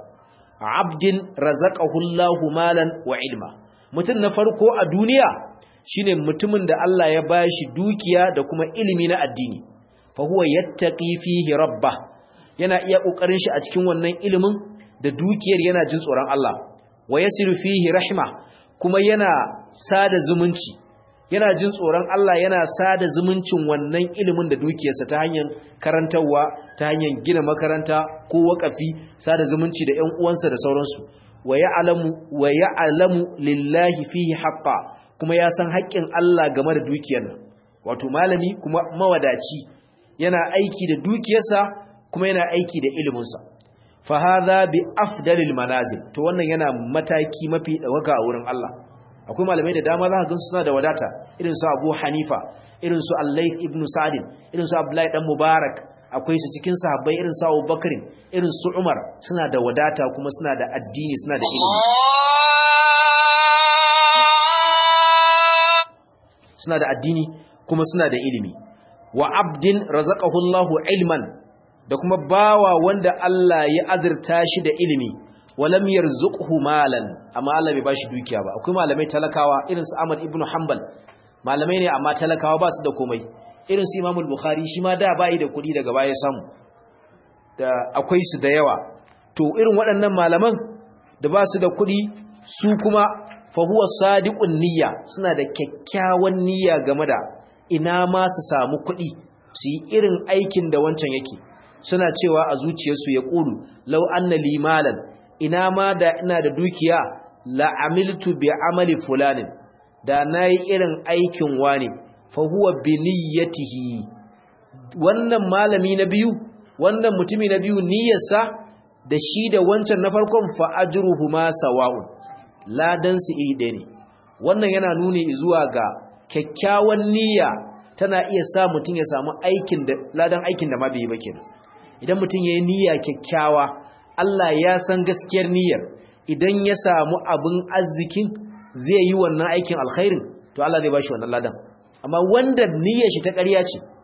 abdin razaqahu Allahu malan wa ilma mutum na farko a duniya shine mutumin da Allah ya bashi dukiya da kuma ilimi na addini fa huwa yattaqi fihi rabba yana iya kokarin shi a cikin wannan ilimin da dukiyar yana jin tsoron Allah wa yasiru fihi rahma kuma yana sada zumunci yana jin tsoron Allah yana sada zumuncin wannan ilimin da dukiyarsa ta hanyar karantarwa ta hanyar gina makaranta ko wakafi sada zumunci da ƴan uwansa da sauransu wa ya'lamu wa ya'lamu lillahi fihi haqqan kuma ya san haƙƙin Allah game da dukiyar nan wato malami kuma mawadaci yana aiki da dukiyarsa kuma yana aiki da iliminsa fa hadha bi afdalil manazil to wannan yana mataki mafi dawaka a wurin Allah akwai malamai da dama za ka gansu suna da wadata irin su Abu Hanifa irin su Al-Layth ibn Sa'd irin su Abdullahi dan Mubarak akwai su cikin sahabbai irin su Abu Bakr irin su Umar suna da wadata kuma suna da addini suna da ilimi suna da addini kuma suna da ilimi wa abdin razaqahu Allahu ilman da kuma bawa wanda Allah ya azurta shi da ilimi walam yarzuqhu malan amma Allah bai bashi dukiya ba akwai malamai talakawa irin su Ahmad ibn Hanbal malamai ne amma talakawa ba su da komai irin su Imam al-Bukhari shi ma da bai da kuɗi daga baya samu da akwai su da yawa to irin waɗannan malaman da ba su da kuɗi su kuma fahuwa sadiqun niyya suna da kyakkyawan niyya game da ina ma su samu kuɗi su yi irin aikin da wancan yake suna cewa a zuciyarsu ya ƙulu lau anna limalan ina ma da ina da dukiya la amiltu bi amali fulanin da nayi irin aikin wani fahuwa bi niyyatihi wannan malami na biyu wannan mutumi na biyu niyyarsa da shi da wancan na farkon fa ajruhuma sawa'un ladan su iri ɗaya ne wannan yana nuni zuwa ga kyakkyawan niyya tana iya sa mutum ya samu aikin da ladan aikin da ma bai yi ba kenan idan mutum yayi niyya kyakkyawa Allah ya san gaskiyar niyyar idan ya samu abin arzikin zai yi wannan aikin alkhairin to Allah zai bashi wannan ladan amma wanda niyyar shi ta ƙarya ce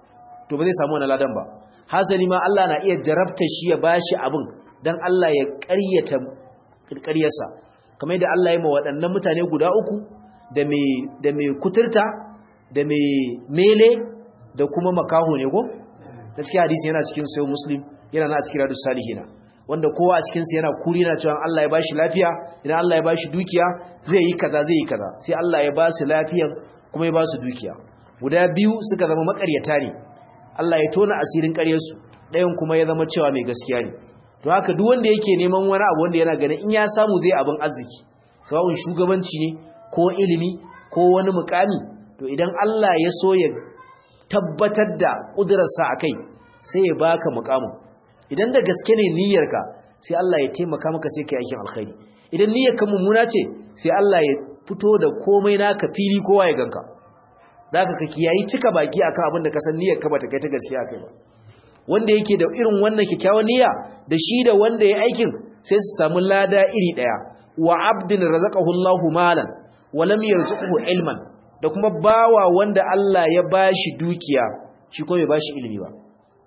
to ba zai samu wannan ladan ba hasali ma Allah na iya jarabta shi ya bashi abin dan Allah ya ƙaryata ƙaryarsa kamar yadda Allah ya ma waɗannan mutane guda uku da mai da mai kuturta da mai mele da kuma makaho ne ko gaskiya hadisi yana cikin sayo muslim yana na cikin radus salihina wanda kowa a cikin sa yana kuri na cewa Allah ya bashi lafiya idan Allah ya bashi dukiya zai yi kaza zai yi kaza sai Allah ya ba su lafiyan kuma ya ba su dukiya guda biyu suka zama makaryata ne Allah ya tona asirin ƙaryarsu ɗayan kuma ya zama cewa mai gaskiya ne to haka duk wanda yake neman wani abu wanda yana ganin in ya samu zai abin arziki sawa'un shugabanci ne ko ilimi ko wani mukami to idan Allah ya so ya tabbatar da ƙudurarsa a kai sai ya baka mukamin idan da gaske ne niyyarka sai Allah ya taimaka maka sai ka yi aikin alkhairi idan niyyarka mummuna ce sai Allah ya fito da komai naka fili kowa ya ganka zaka ka kiyayi cika baki akan abin da ka san niyyarka bata kai ta gaskiya kai ba wanda yake da irin wannan kyakkyawan niyya da shi da wanda ya aikin sai su samu lada iri daya wa abdin razaqahu Allahu malan wa lam yarzuqhu ilman da kuma bawa wanda Allah ya bashi dukiya shi ko bai bashi ilimi ba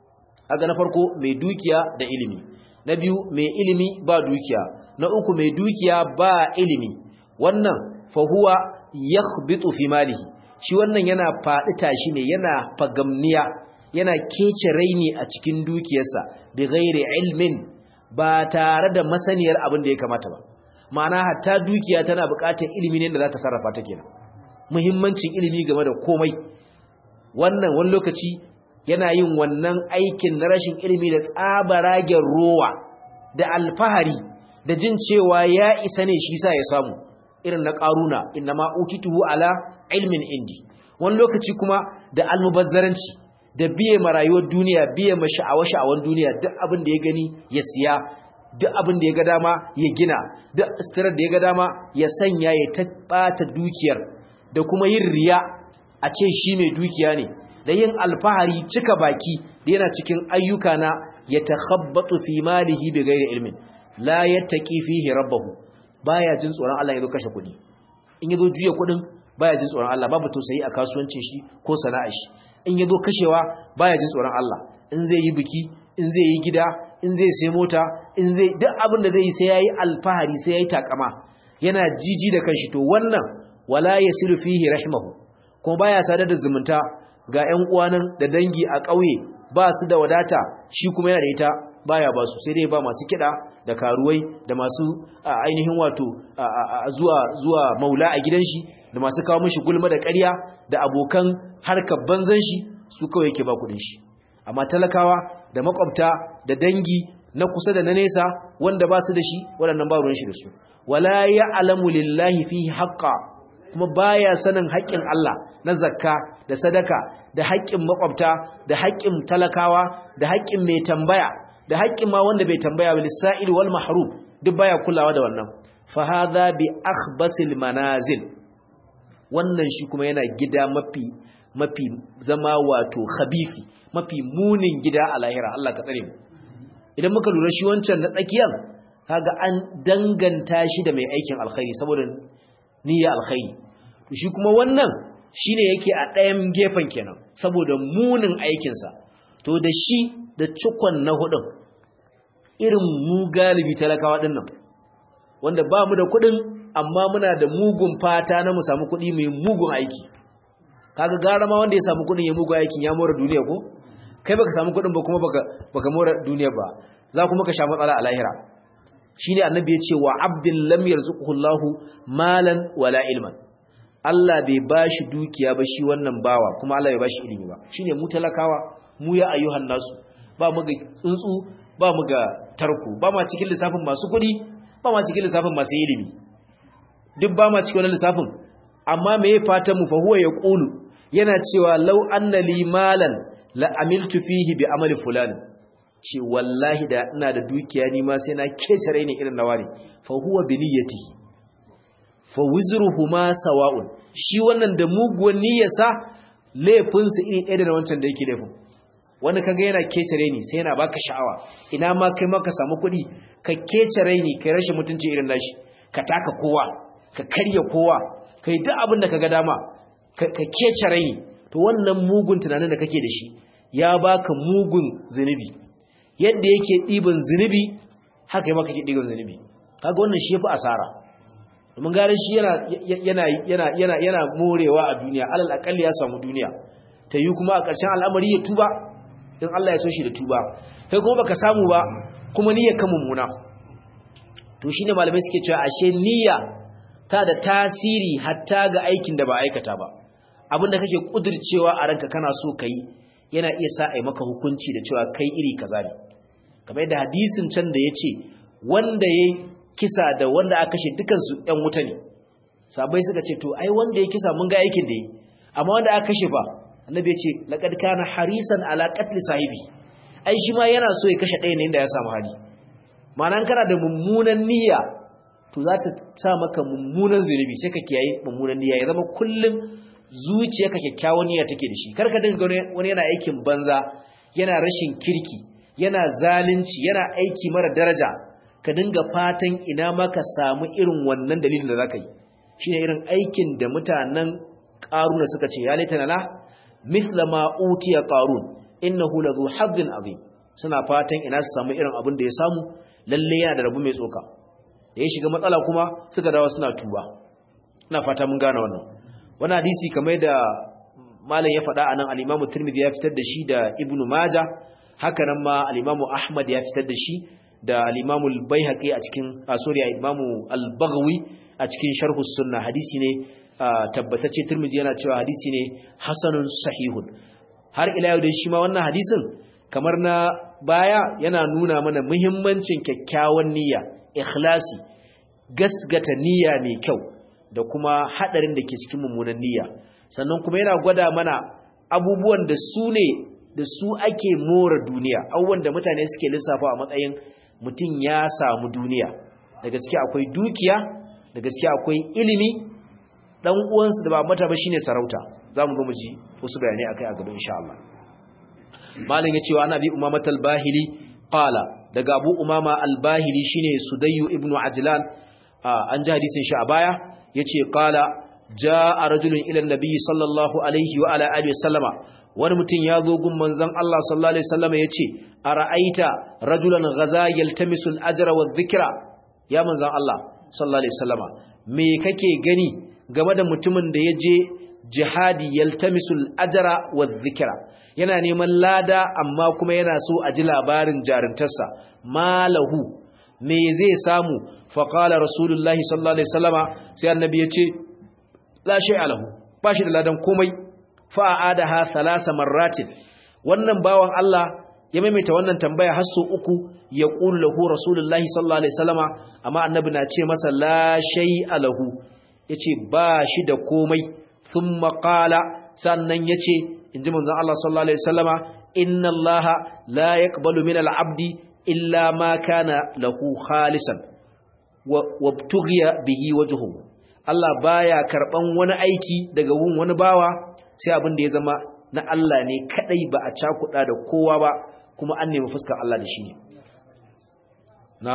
aga na farko mai dukiya da ilimi na biyu mai ilimi ba dukiya na uku mai dukiya ba ilimi wannan fa huwa yakhbitu fi malihi shi wannan yana faɗi tashi ne yana fagamniya yana kece raini a cikin dukiyarsa bi ghairi ilmin ba tare da masaniyar abin da ya kamata ba ma'ana hatta dukiya tana buƙatar ilimi ne da za ta sarrafa ta kenan muhimmancin ilimi game da komai wannan wani lokaci yana yin wannan aikin na rashin ilimi da tsabaragen rowa da alfahari da jin cewa ya isa ne shi sa ya samu irin na ƙaruna inna ma utituhu ala ilmin indi wani lokaci kuma da almubazzaranci da biye ma rayuwar duniya biye ma sha'awa-sha'awan duniya duk abin da ya gani ya siya duk abin da ya ga dama ya gina duk istirar da ya ga dama ya sanya ya tabbata dukiyar da kuma yin riya a ce shi mai dukiya ne da yin alfahari cika baki da yana cikin ayyuka na ya takhabbatu fi malihi bi ghairi ilmin la yattaqi fihi rabbahu baya jin tsoron Allah ya zo kashe kuɗi in yazo juya kuɗin baya jin tsoron Allah babu tausayi a kasuwancin shi ko sana'ar shi in yazo kashewa baya jin tsoron Allah in zai yi biki in zai yi gida in zai sai mota in zai duk abin da zai yi sai yayi alfahari sai yayi takama yana jiji da kanshi to wannan wala yasilu fihi rahimahu kuma baya sadar da zumunta ga ƴan uwanan da dangi a ƙauye ba su da wadata shi kuma yana da ita baya ba su sai dai ba masu kiɗa da karuwai da masu ainihin wato zuwa zuwa maula a gidan shi da masu kawo mishi gulma da ƙarya da abokan harkar banzan shi su kawai yake ba kuɗin shi amma talakawa da makwabta da dangi na kusa da na nesa wanda ba su da shi waɗannan ba ruwan shi da su wala ya'lamu lillahi fihi haqqa kuma baya sanin haƙƙin Allah na zakka da sadaka da haƙƙin makwabta da haƙƙin talakawa da haƙƙin mai tambaya da haƙƙin ma wanda bai tambaya ba lisa'il wal mahrum duk baya kulawa da wannan fa hadha bi akhbasil manazil wannan shi kuma yana gida mafi mafi zama wato khabifi mafi munin gida a lahira Allah ka tsare mu idan muka lura shi wancan na tsakiyan kaga an danganta shi da mai aikin alkhairi saboda niyya alkhairi to shi kuma wannan shine yake a ɗayan gefen kenan saboda munin aikinsa to da shi da cikon na hudun irin mu galibi talakawa din nan wanda ba mu da kuɗin amma muna da mugun fata na mu samu kuɗi mai mugun aiki kaga gara ma wanda ya samu kuɗin ya mugun aikin ya more duniya ko kai baka samu kuɗin ba kuma baka baka more duniya ba za kuma ka sha matsala a lahira shine annabi ya ce wa abdin lam yarzuquhu Allahu malan wala ilman Allah bai bashi dukiya ba shi wannan bawa kuma Allah bai bashi ilimi ba shine mu talakawa mu ya ayyuhan nasu ba mu ga tsuntsu ba mu ga tarko ba ma cikin lissafin masu kuɗi ba ma cikin lissafin masu ilimi duk ba ma cikin wannan lissafin amma me ya fata mu fa huwa yaqulu yana cewa law anna li malan la amiltu fihi bi amali fulani ce wallahi da ina da dukiya ni ma sai na kecare ne irin nawa ne fa huwa bi niyyatihi fa wizruhuma sawa'un shi wannan da muguwan niyyarsa laifin sa iri ɗaya da wancan da yake laifin wani kaga yana kecare ni sai yana baka sha'awa ina ma kai maka samu kuɗi ka kecare ni kai rashin mutunci irin nashi ka taka kowa ka karya kowa kai duk abin da kaga dama ka kecare ni to wannan mugun tunanin da kake da shi ya baka mugun zunubi yadda yake ɗiban zunubi haka yi maka ke ɗiban zunubi kaga wannan shi ya fi asara domin gare shi yana morewa a duniya alal akalli ya samu duniya ta yi kuma a ƙarshen al'amari ya tuba in Allah ya so shi da tuba kai kuma baka samu ba kuma niyyar ka mummuna to shine malamai suke cewa ashe niyya ta da tasiri hatta ga aikin da ba aikata ba abinda kake kudircewa a ranka kana so kai yana iya sa ai maka hukunci da cewa kai iri kaza ne kamar yadda hadisin can da yace wanda yayi kisa da wanda aka kashe dukan su ɗan wuta ne sabai suka ce to ai wanda ya kisa mun ga aikin da yi amma wanda aka kashe fa annabi ya ce laqad kana harisan ala qatl sahibi ai shi ma yana so ya kashe ɗaya ne inda ya samu hali ma'ana kana da mummunan niyya to za ta sa maka mummunan zunubi sai ka kiyaye mummunan niyya ya zama kullum zuciyarka kyakkyawan niyya take da shi kar ka dinga wani yana aikin banza yana rashin kirki yana zalunci yana aiki mara daraja ka dinga fatan ina ma ka samu irin wannan dalilin da zaka yi shine irin aikin da mutanen qaruna suka ce ya laitana la mithla ma utiya qarun innahu ladhu hazzin azim suna fatan ina su samu irin abin da ya samu lalle yana da rabu mai tsoka da ya shiga matsala kuma suka dawo suna tuba ina fata mun gane wannan wannan hadisi kamar da malam ya faɗa anan al-Imam Tirmidhi ya fitar da shi da Ibn Majah haka nan ma al-Imam Ahmad ya fitar da shi da al-Imam al-Baihaqi a cikin sorry al-Imam al-Baghawi a cikin Sharh sunna hadisi ne tabbatacce Tirmidhi yana cewa hadisi ne hasanun sahihun har ila yau dai shi ma wannan hadisin kamar na baya yana nuna mana muhimmancin kyakkyawan niyya ikhlasi gasgata niyya mai kyau da kuma hadarin da ke cikin mummunan niyya sannan kuma yana gwada mana abubuwan da su ne da su ake more duniya abubuwan da mutane suke lissafa a matsayin mutum ya samu duniya da gaske akwai dukiya da gaske akwai ilimi dan uwansu da ba mata ba shine sarauta zamu ga mu ji wasu bayanai akai a gaban insha Allah malin yace wa annabi umama al-bahili qala daga abu umama al-bahili shine sudayyu ibnu ajlan an ji hadisin shi a baya yace qala jaa rajulun ila an-nabi sallallahu alaihi wa ala alihi wasallama wani mutum ya zo gun manzon Allah sallallahu alaihi wasallama yace ara'aita rajulan ghaza yaltamisu al-ajra wa dhikra ya manzon Allah sallallahu alaihi wasallama me kake gani game da mutumin da ya je jihadi yaltamisul ajra wa dhikra yana neman lada amma kuma yana so a ji labarin jarintarsa malahu me zai samu fa qala rasulullahi sallallahu alaihi wasallama sai annabi ya ce la shay'a lahu ba shi da ladan komai fa aadaha thalasa marratin wannan bawan Allah ya maimaita wannan tambaya har so uku ya qulu lahu rasulullahi sallallahu alaihi wasallama amma annabi na ce masa la shay'a lahu yace ba shi da komai thumma qala sannan yace inji manzon Allah sallallahu alaihi wasallama inna Allah la yaqbalu min al-abdi illa ma kana lahu khalisan wa btughiya bihi wajhuhu Allah baya karban wani aiki daga wun wani bawa sai abin da ya zama na Allah ne kadai ba a cakuda da kowa ba kuma an nemi fuskar Allah da shi ne na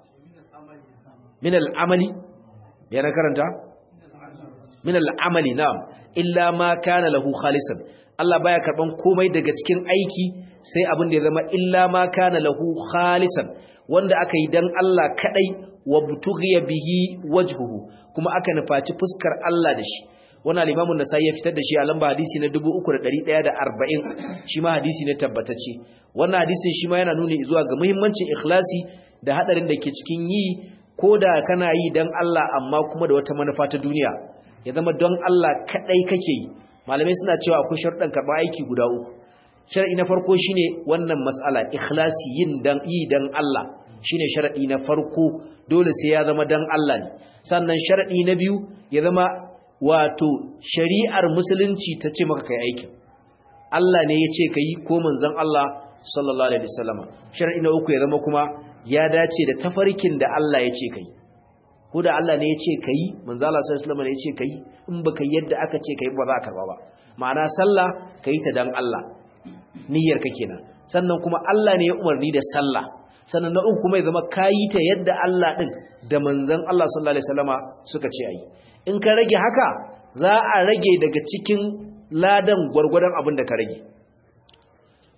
min al-amali ya na karanta min al'amali na'am illa ma kana lahu khalisan Allah baya karban komai daga cikin aiki sai abin da ya zama illa ma kana lahu khalisan wanda aka yi dan Allah kadai wa butughiya bihi wajhuhu kuma aka nufaci fuskar Allah da shi wannan al-Imam an-Nasa'i ya fitar da shi a lamba hadisi na 3140 shi ma hadisi ne tabbatacce wannan hadisin shi ma yana nuni zuwa ga muhimmancin ikhlasi da hadarin da ke cikin yi koda kana yi dan Allah amma kuma da wata manufa ta duniya ya zama don Allah kadai kake yi malamai suna cewa akwai sharuɗan karɓar aiki guda uku sharadi na farko shine wannan mas'ala ikhlasi yin dan yi dan Allah shine sharadi na farko dole sai ya zama dan Allah ne sannan sharadi na biyu ya zama wato shari'ar musulunci ta ce maka kai aikin Allah ne ya ce kai ko manzon Allah sallallahu alaihi wasallama sharadi na uku ya zama kuma ya dace da tafarkin da Allah ya ce kai ko da Allah ne ya ce ka yi manzo Allah sallallahu alaihi wasallam ne ya ce ka yi in baka yadda aka ce ka yi ba za ka karba ba ma'ana sallah ka yi ta dan Allah niyyar ka kenan sannan kuma Allah ne ya umarni da sallah sannan na uku kuma ya zama ka yi ta yadda Allah din da manzon Allah sallallahu alaihi wasallama suka ce ayi in ka rage haka za a rage daga cikin ladan gwargwadon abin da ka rage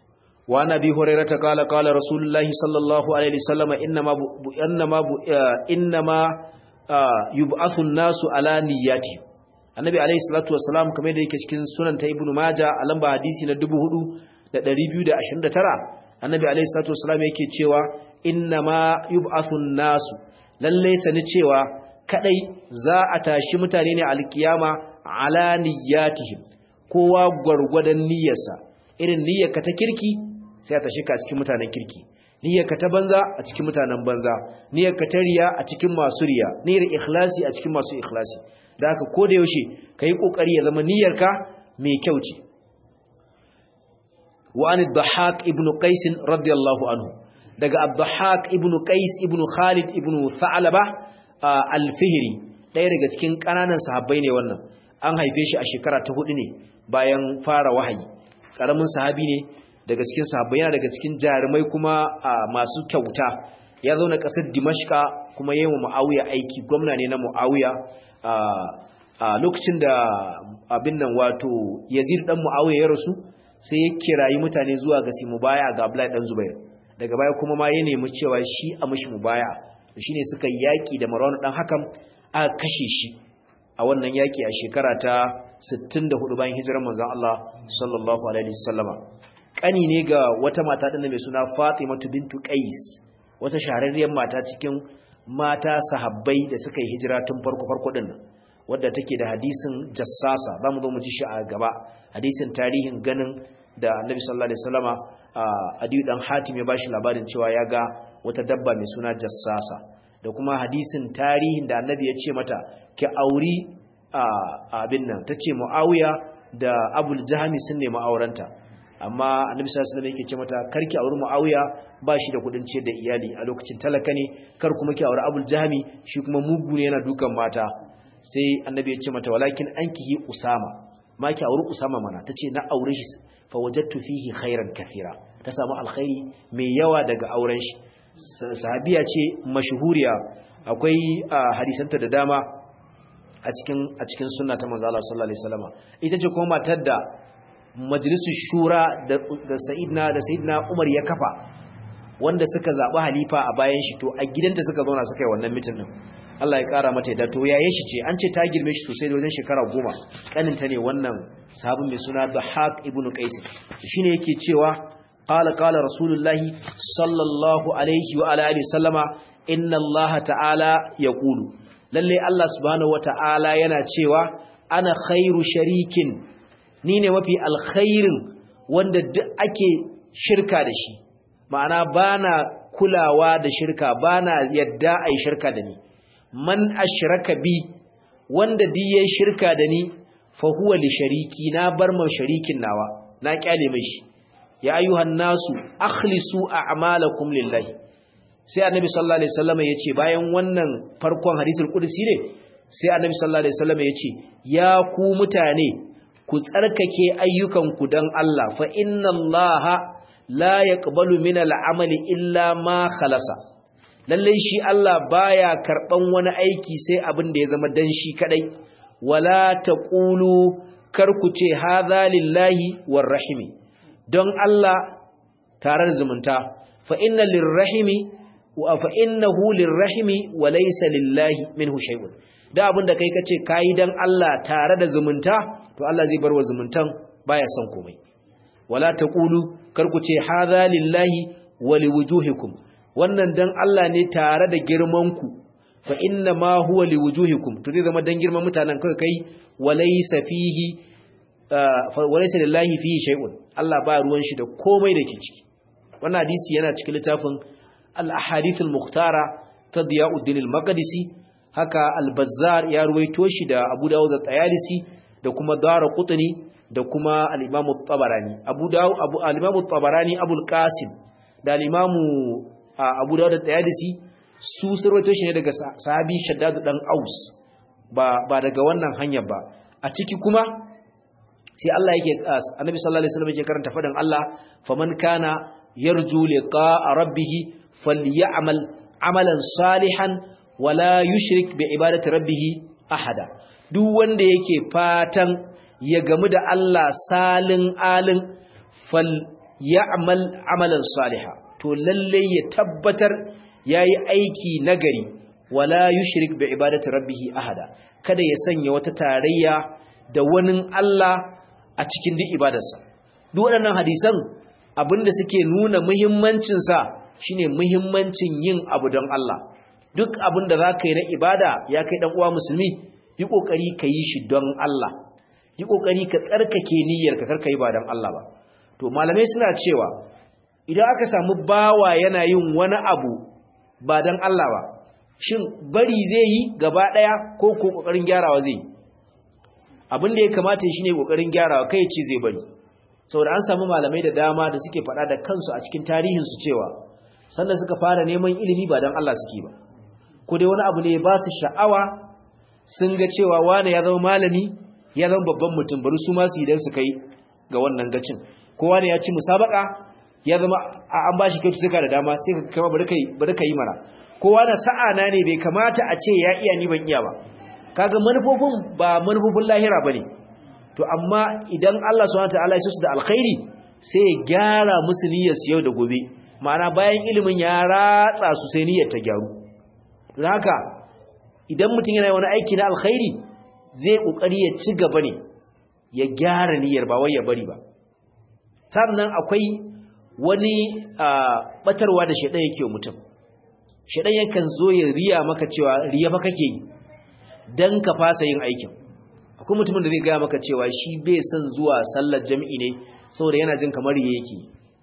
wa nabi hurairata qala qala rasulullahi sallallahu alaihi wasallam inma inma inma yub'athu an-nasu ala niyyati annabi alaihi salatu wassalam kamar da yake cikin sunan ta ibnu majah a lamba hadisi na 4229 annabi alaihi salatu wassalam yake cewa inma yub'athu an-nasu lalle sani cewa kadai za a tashi mutane ne alkiyama ala niyyatihim kowa gwargwadon niyyarsa irin niyyarka ta kirki sai a tashi ka cikin mutanen kirki niyyarka ta banza a cikin mutanen banza niyyarka ta riya a cikin masu riya niyyar ikhlasi a cikin masu ikhlasi da haka ko da yaushe kai kokari ya zama niyyarka mai kyau ce wa an dhahak ibn qais radiyallahu anhu daga abdahak ibn qais ibn khalid ibn tha'laba al-fihri ɗaya daga cikin ƙananan sahabbai ne wannan an haife shi a shekara ta hudu ne bayan fara wahayi ƙaramin sahabi ne daga cikin sahabbai yana daga cikin jarumai kuma masu kyauta ya zauna ƙasar dimashka kuma yi wa mu'awiya aiki gwamna ne na mu'awiya a lokacin da abin nan wato yazid dan mu'awiya ya rasu sai ya kirayi mutane zuwa ga simu baya ga abdullahi dan zubair daga baya kuma ma ya nemi cewa shi a mashi mubaya shine suka yaki da marwan dan hakan aka kashe shi a wannan yaki a shekara ta 64 bayan hijirar manzon Allah sallallahu alaihi wasallama kani ne ga wata mata din mai suna Fatimatu bintu Qais wata shahararriyar mata cikin mata sahabbai da suka yi hijira tun farko farko din nan wadda take da hadisin jassasa zamu zo mu ji shi a gaba hadisin tarihin ganin da Annabi sallallahu alaihi wasallama Adiyu dan Hatim ya bashi labarin cewa ya ga wata dabba mai suna jassasa da kuma hadisin tarihin da Annabi ya ce mata ki auri abin nan tace Muawiya da Abul Jahmi sun nemi aurenta amma Annabi sallallahu alaihi wasallam yake ce mata karki auri Muawiya ba shi da kudin ciyar da iyali a lokacin talaka ne kar kuma ki auri Abul Jahmi shi kuma mugu ne yana dukan mata sai Annabi ya ce mata walakin ankihi Usama ma ki auri Usama mana tace na aure shi fa wajadtu fihi khairan kathira ta samu alkhairi mai yawa daga auren shi sahabiya ce mashhuriya akwai hadisanta da dama a cikin a cikin sunna ta manzo Allah sallallahu alaihi wasallam ita ce kuma matar da majlisu shura da sayyidina da sayyidina Umar ya kafa wanda suka zabi halifa a bayan shi to a gidanta suka zauna suka yi wannan mitin din Allah ya kara mata yadda to yayin shi ce an ce ta girme shi sosai da wajen shekara goma kaninta ne wannan sahabin mai suna Dahak ibn Qais shine yake cewa qala qala rasulullahi sallallahu alaihi wa alihi sallama inna Allah ta'ala yaqulu lalle Allah subhanahu wa ta'ala yana cewa ana khairu sharikin ni ne mafi alkhairin wanda duk ake shirka da shi ma'ana bana kulawa da shirka bana yadda ai shirka da ni man ashraka bi wanda duk yayin shirka da ni fa huwa li shariki na bar ma sharikin nawa na kyale mai shi ya ayyuhan nasu akhlisu a'malakum lillahi sai annabi sallallahu alaihi wasallam yace bayan wannan farkon hadisul qudsi ne sai annabi sallallahu alaihi wasallam yace ya ku mutane ku tsarkake ayyukanku dan Allah fa inna Allaha la yaqbalu min al'amali illa ma khalasa lalle shi Allah baya karban wani aiki sai abin da ya zama dan shi kadai wala taqulu kar ku ce hadha lillahi warrahimi don Allah tare da zumunta fa inna lirrahimi wa fa innahu lirrahimi wa laysa lillahi minhu shay'un da abinda kai kace kai dan Allah tare da zumunta to Allah zai barwa zumuntan baya son komai wala taqulu kar ku ce hadha lillahi wa liwujuhikum wannan dan Allah ne tare da girman ku fa inna ma huwa liwujuhikum to zai zama dan girman mutanen kai kai wa laysa fihi wa laysa lillahi fihi shay'un Allah ba ruwan shi da komai da ke ciki wannan hadisi yana cikin littafin al-ahadith al-mukhtara ta Diyauddin al-Maqdisi haka al-Bazzar ya ruwaito shi da Abu Dawud da Tayalisi da kuma Daraqutni da kuma al-Imam at-Tabarani Abu Dawud Abu al-Imam at-Tabarani Abu al-Qasim da al-Imam Abu Dawud da Tayalisi su surwaito shi ne daga sahabi Shaddad dan Aus ba ba daga wannan hanyar ba a ciki kuma sai Allah yake Annabi sallallahu alaihi wasallam yake karanta fadan Allah faman kana yarju liqa'a rabbih falyamal amalan salihan wala yushrik bi ibadati rabbih ahada duk wanda yake fatan ya gamu da Allah salin alin fal ya'mal amalan salihan to lalle ya tabbatar yayi aiki nagari wala yushrik bi ibadati rabbih ahada kada ya sanya wata tarayya da wani Allah a cikin duk ibadarsa duk waɗannan hadisan abinda suke nuna muhimmancin sa shine muhimmancin yin abu don Allah duk abinda zaka yi na ibada ya kai dan uwa musulmi yi kokari ka yi shi don Allah yi kokari ka tsarkake niyyarka karka yi ba don Allah ba to malamai suna cewa idan aka samu bawa yana yin wani abu ba don Allah ba shin bari zai yi gaba ɗaya ko ko ƙoƙarin gyarawa zai abin da ya kamata shi ne ƙoƙarin gyarawa kai ce zai bari saboda an samu malamai da dama da suke faɗa da kansu a cikin tarihinsu cewa sanda suka fara neman ilimi ba don Allah suke ba ko dai wani abu ne ba su sha'awa sun ga cewa wane ya zama malami ya zama babban mutum bari su masu idan su kai ga wannan gacin kowa ne ya ci musabaka ya zama an ba shi kyaututtuka da dama sai ka kama bari ka yi mana kowa na sa'ana ne bai kamata a ce ya iya ni ban iya ba kaga manufofin ba manufofin lahira bane to amma idan Allah subhanahu wataala ya su da alkhairi sai ya gyara musu niyyar su yau da gobe ma'ana bayan ilimin ya ratsa su sai niyyar ta gyaru don haka idan mutum yana wani aiki na alkhairi zai kokari ya ci gaba ne ya gyara niyyar ba wai ya bari ba sannan akwai wani batarwa da shaidan yake wa mutum shaidan yakan zo ya riya maka cewa riya fa kake yi dan ka fasa yin aikin akwai mutumin da zai gaya maka cewa shi bai son zuwa sallar jami'i ne saboda yana jin kamar riya yake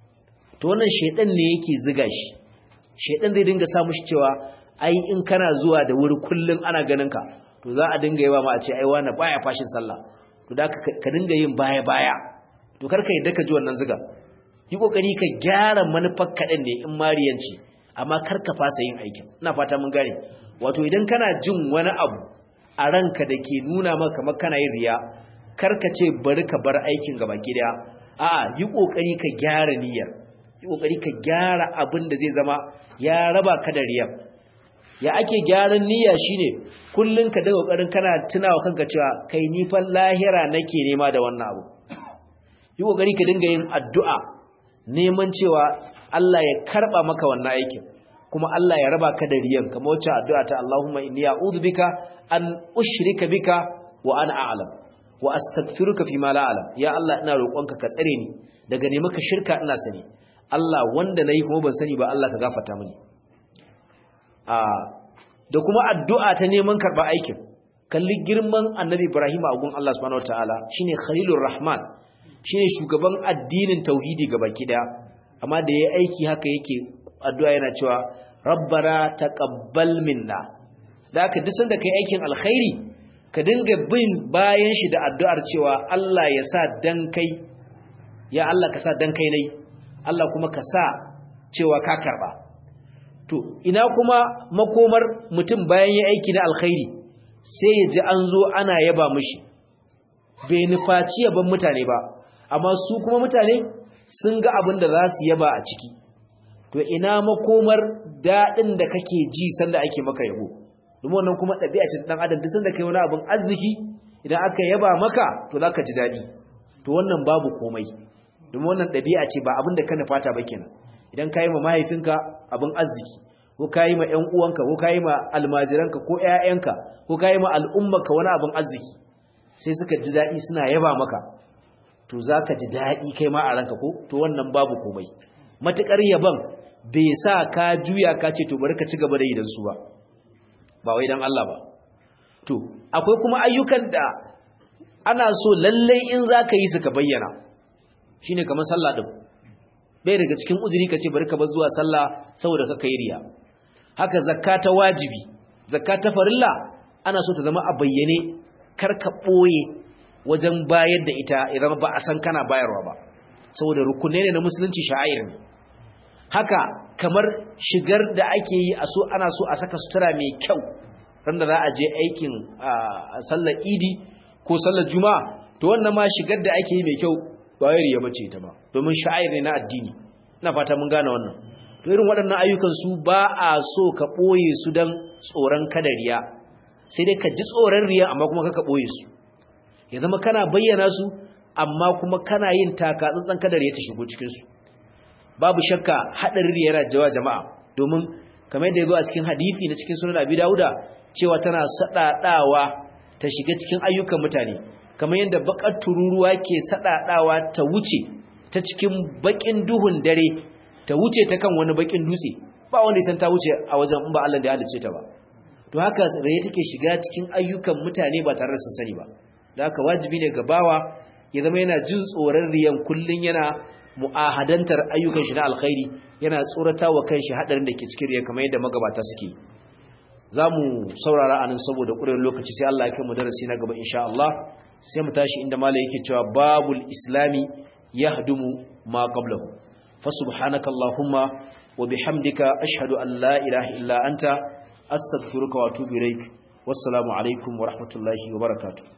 to wannan shaidan ne yake ziga shi shaidan zai dinga sa mushi cewa ai in kana zuwa da wuri kullun ana ganin ka to za a dinga yawa ma a ce ai wani baya fashin sallah to da ka dinga yin baya baya to karka yadda ka ji wannan ziga yi kokari ka gyara manufar kaɗan ne in mariyanci amma karka fasa yin aikin ina fata mun gane wato idan kana jin wani abu a ranka da ke nuna maka kamar kana yin riya karka ce bari ka bar aikin gaba ki daya a'a yi kokari ka gyara niyyar yi kokari ka gyara abin da zai zama ya raba ka da riyar ya ake gyaran niyya shine kullun ka daga kokarin kana tunawa kanka cewa kai ni fa lahira nake nema da wannan abu yi kokari ka dinga yin addu'a neman cewa Allah ya karba maka wannan aikin kuma Allah ya raba ka da riyan kamar wacce addu'a ta Allahumma inni a'udhu bika an ushrika bika wa ana a'lam wa astaghfiruka fi ma la a'lam ya Allah ina roƙonka ka tsare ni daga ne maka shirka ina sani Allah wanda nayi kuma ban sani ba Allah ka gafarta mini a da kuma addu'a ta neman karba aikin kalli girman Annabi Ibrahim a gun Allah subhanahu wataala shine Khalilur Rahman shine shugaban addinin tauhidi gabaki daya amma da yayi aiki haka yake addu'a yana cewa rabbana taqabbal minna da haka duk sanda kai aikin alkhairi ka dinga bin bayan shi da addu'ar cewa Allah ya sa dan kai ya Allah ka sa dan kai nayi Allah kuma ka sa cewa ka karba to ina kuma makomar mutum bayan ya aiki na alkhairi sai ya ji an zo ana yaba mishi bai nufaci yaban mutane ba amma su kuma mutane sun ga abin da za su yaba a ciki to ina makomar daɗin da kake ji sanda ake maka yabo domin wannan kuma ɗabi'a ce ɗan adam duk sanda kai wani abin arziki idan aka yaba maka to za ka ji daɗi to wannan babu komai domin wannan ɗabi'a ce ba abin da ka nufata ba kenan idan ka yi ma mahaifinka abin arziki ko ka yi ma ‘yan uwanka ko ka yi ma almajiranka ko ‘ya'yanka ko ka yi ma al'ummarka wani abin arziki sai suka ji daɗi suna yaba maka to za ka ji daɗi kai ma a ranka ko to wannan babu komai matuƙar yaban bai sa ka juya ka ce to bari ka ci gaba da idan su ba ba wai dan Allah ba to akwai kuma ayyukan da ana so lallai in za ka yi su ka bayyana shine kamar sallah din bai daga cikin uzuri ka ce bari ka bar zuwa sallah saboda ka kai riya haka zakka ta wajibi zakka ta farilla ana so ta zama a bayyane kar ka ɓoye wajen bayar da ita idan ba a san kana bayarwa ba saboda rukunai ne na musulunci sha'air ne haka kamar shigar da ake yi a so ana so a saka sutura mai kyau ran da za a je aikin sallar idi ko sallar juma'a to wannan ma shigar da ake yi mai kyau ba wai riya bace ta ba domin sha'air ne na addini ina fata mun gane wannan to irin waɗannan ayyukan su ba a so ka ɓoye su don tsoron kada riya sai dai ka ji tsoron riya amma kuma ka ɓoye su ya zama kana bayyana su amma kuma kana yin taka tsantsan kada riya ta shigo cikin su babu shakka hadarin yana jawa jama'a domin kamar yadda yazo a cikin hadisi na cikin sunan Abi Dawuda cewa tana sadadawa ta shiga cikin ayyukan mutane kamar yadda bakar tururuwa ke sadadawa ta wuce ta cikin bakin duhun dare ta wuce ta kan wani bakin dutse ba wanda ya san ta wuce a wajen in ba Allah da ya halice ta ba to haka raye take shiga cikin ayyukan mutane ba tare da sun sani ba da haka wajibi ne ga bawa ya zama yana jin tsoron riyan kullun yana mu'ahadantar ayyukan shi na alkhairi yana tsorata wa kanshi hadarin da ke cikin riya kamar yadda magabata suke za mu saurara anan saboda ƙurin lokaci sai Allah ya kai mu darasi na gaba insha Allah sai mu tashi inda mala yake cewa babul islami yahdumu ma qablahu fa subhanaka allahumma wa bihamdika ashhadu an la ilaha illa anta astaghfiruka wa atubu ilaik wassalamu alaikum wa rahmatullahi wa barakatuh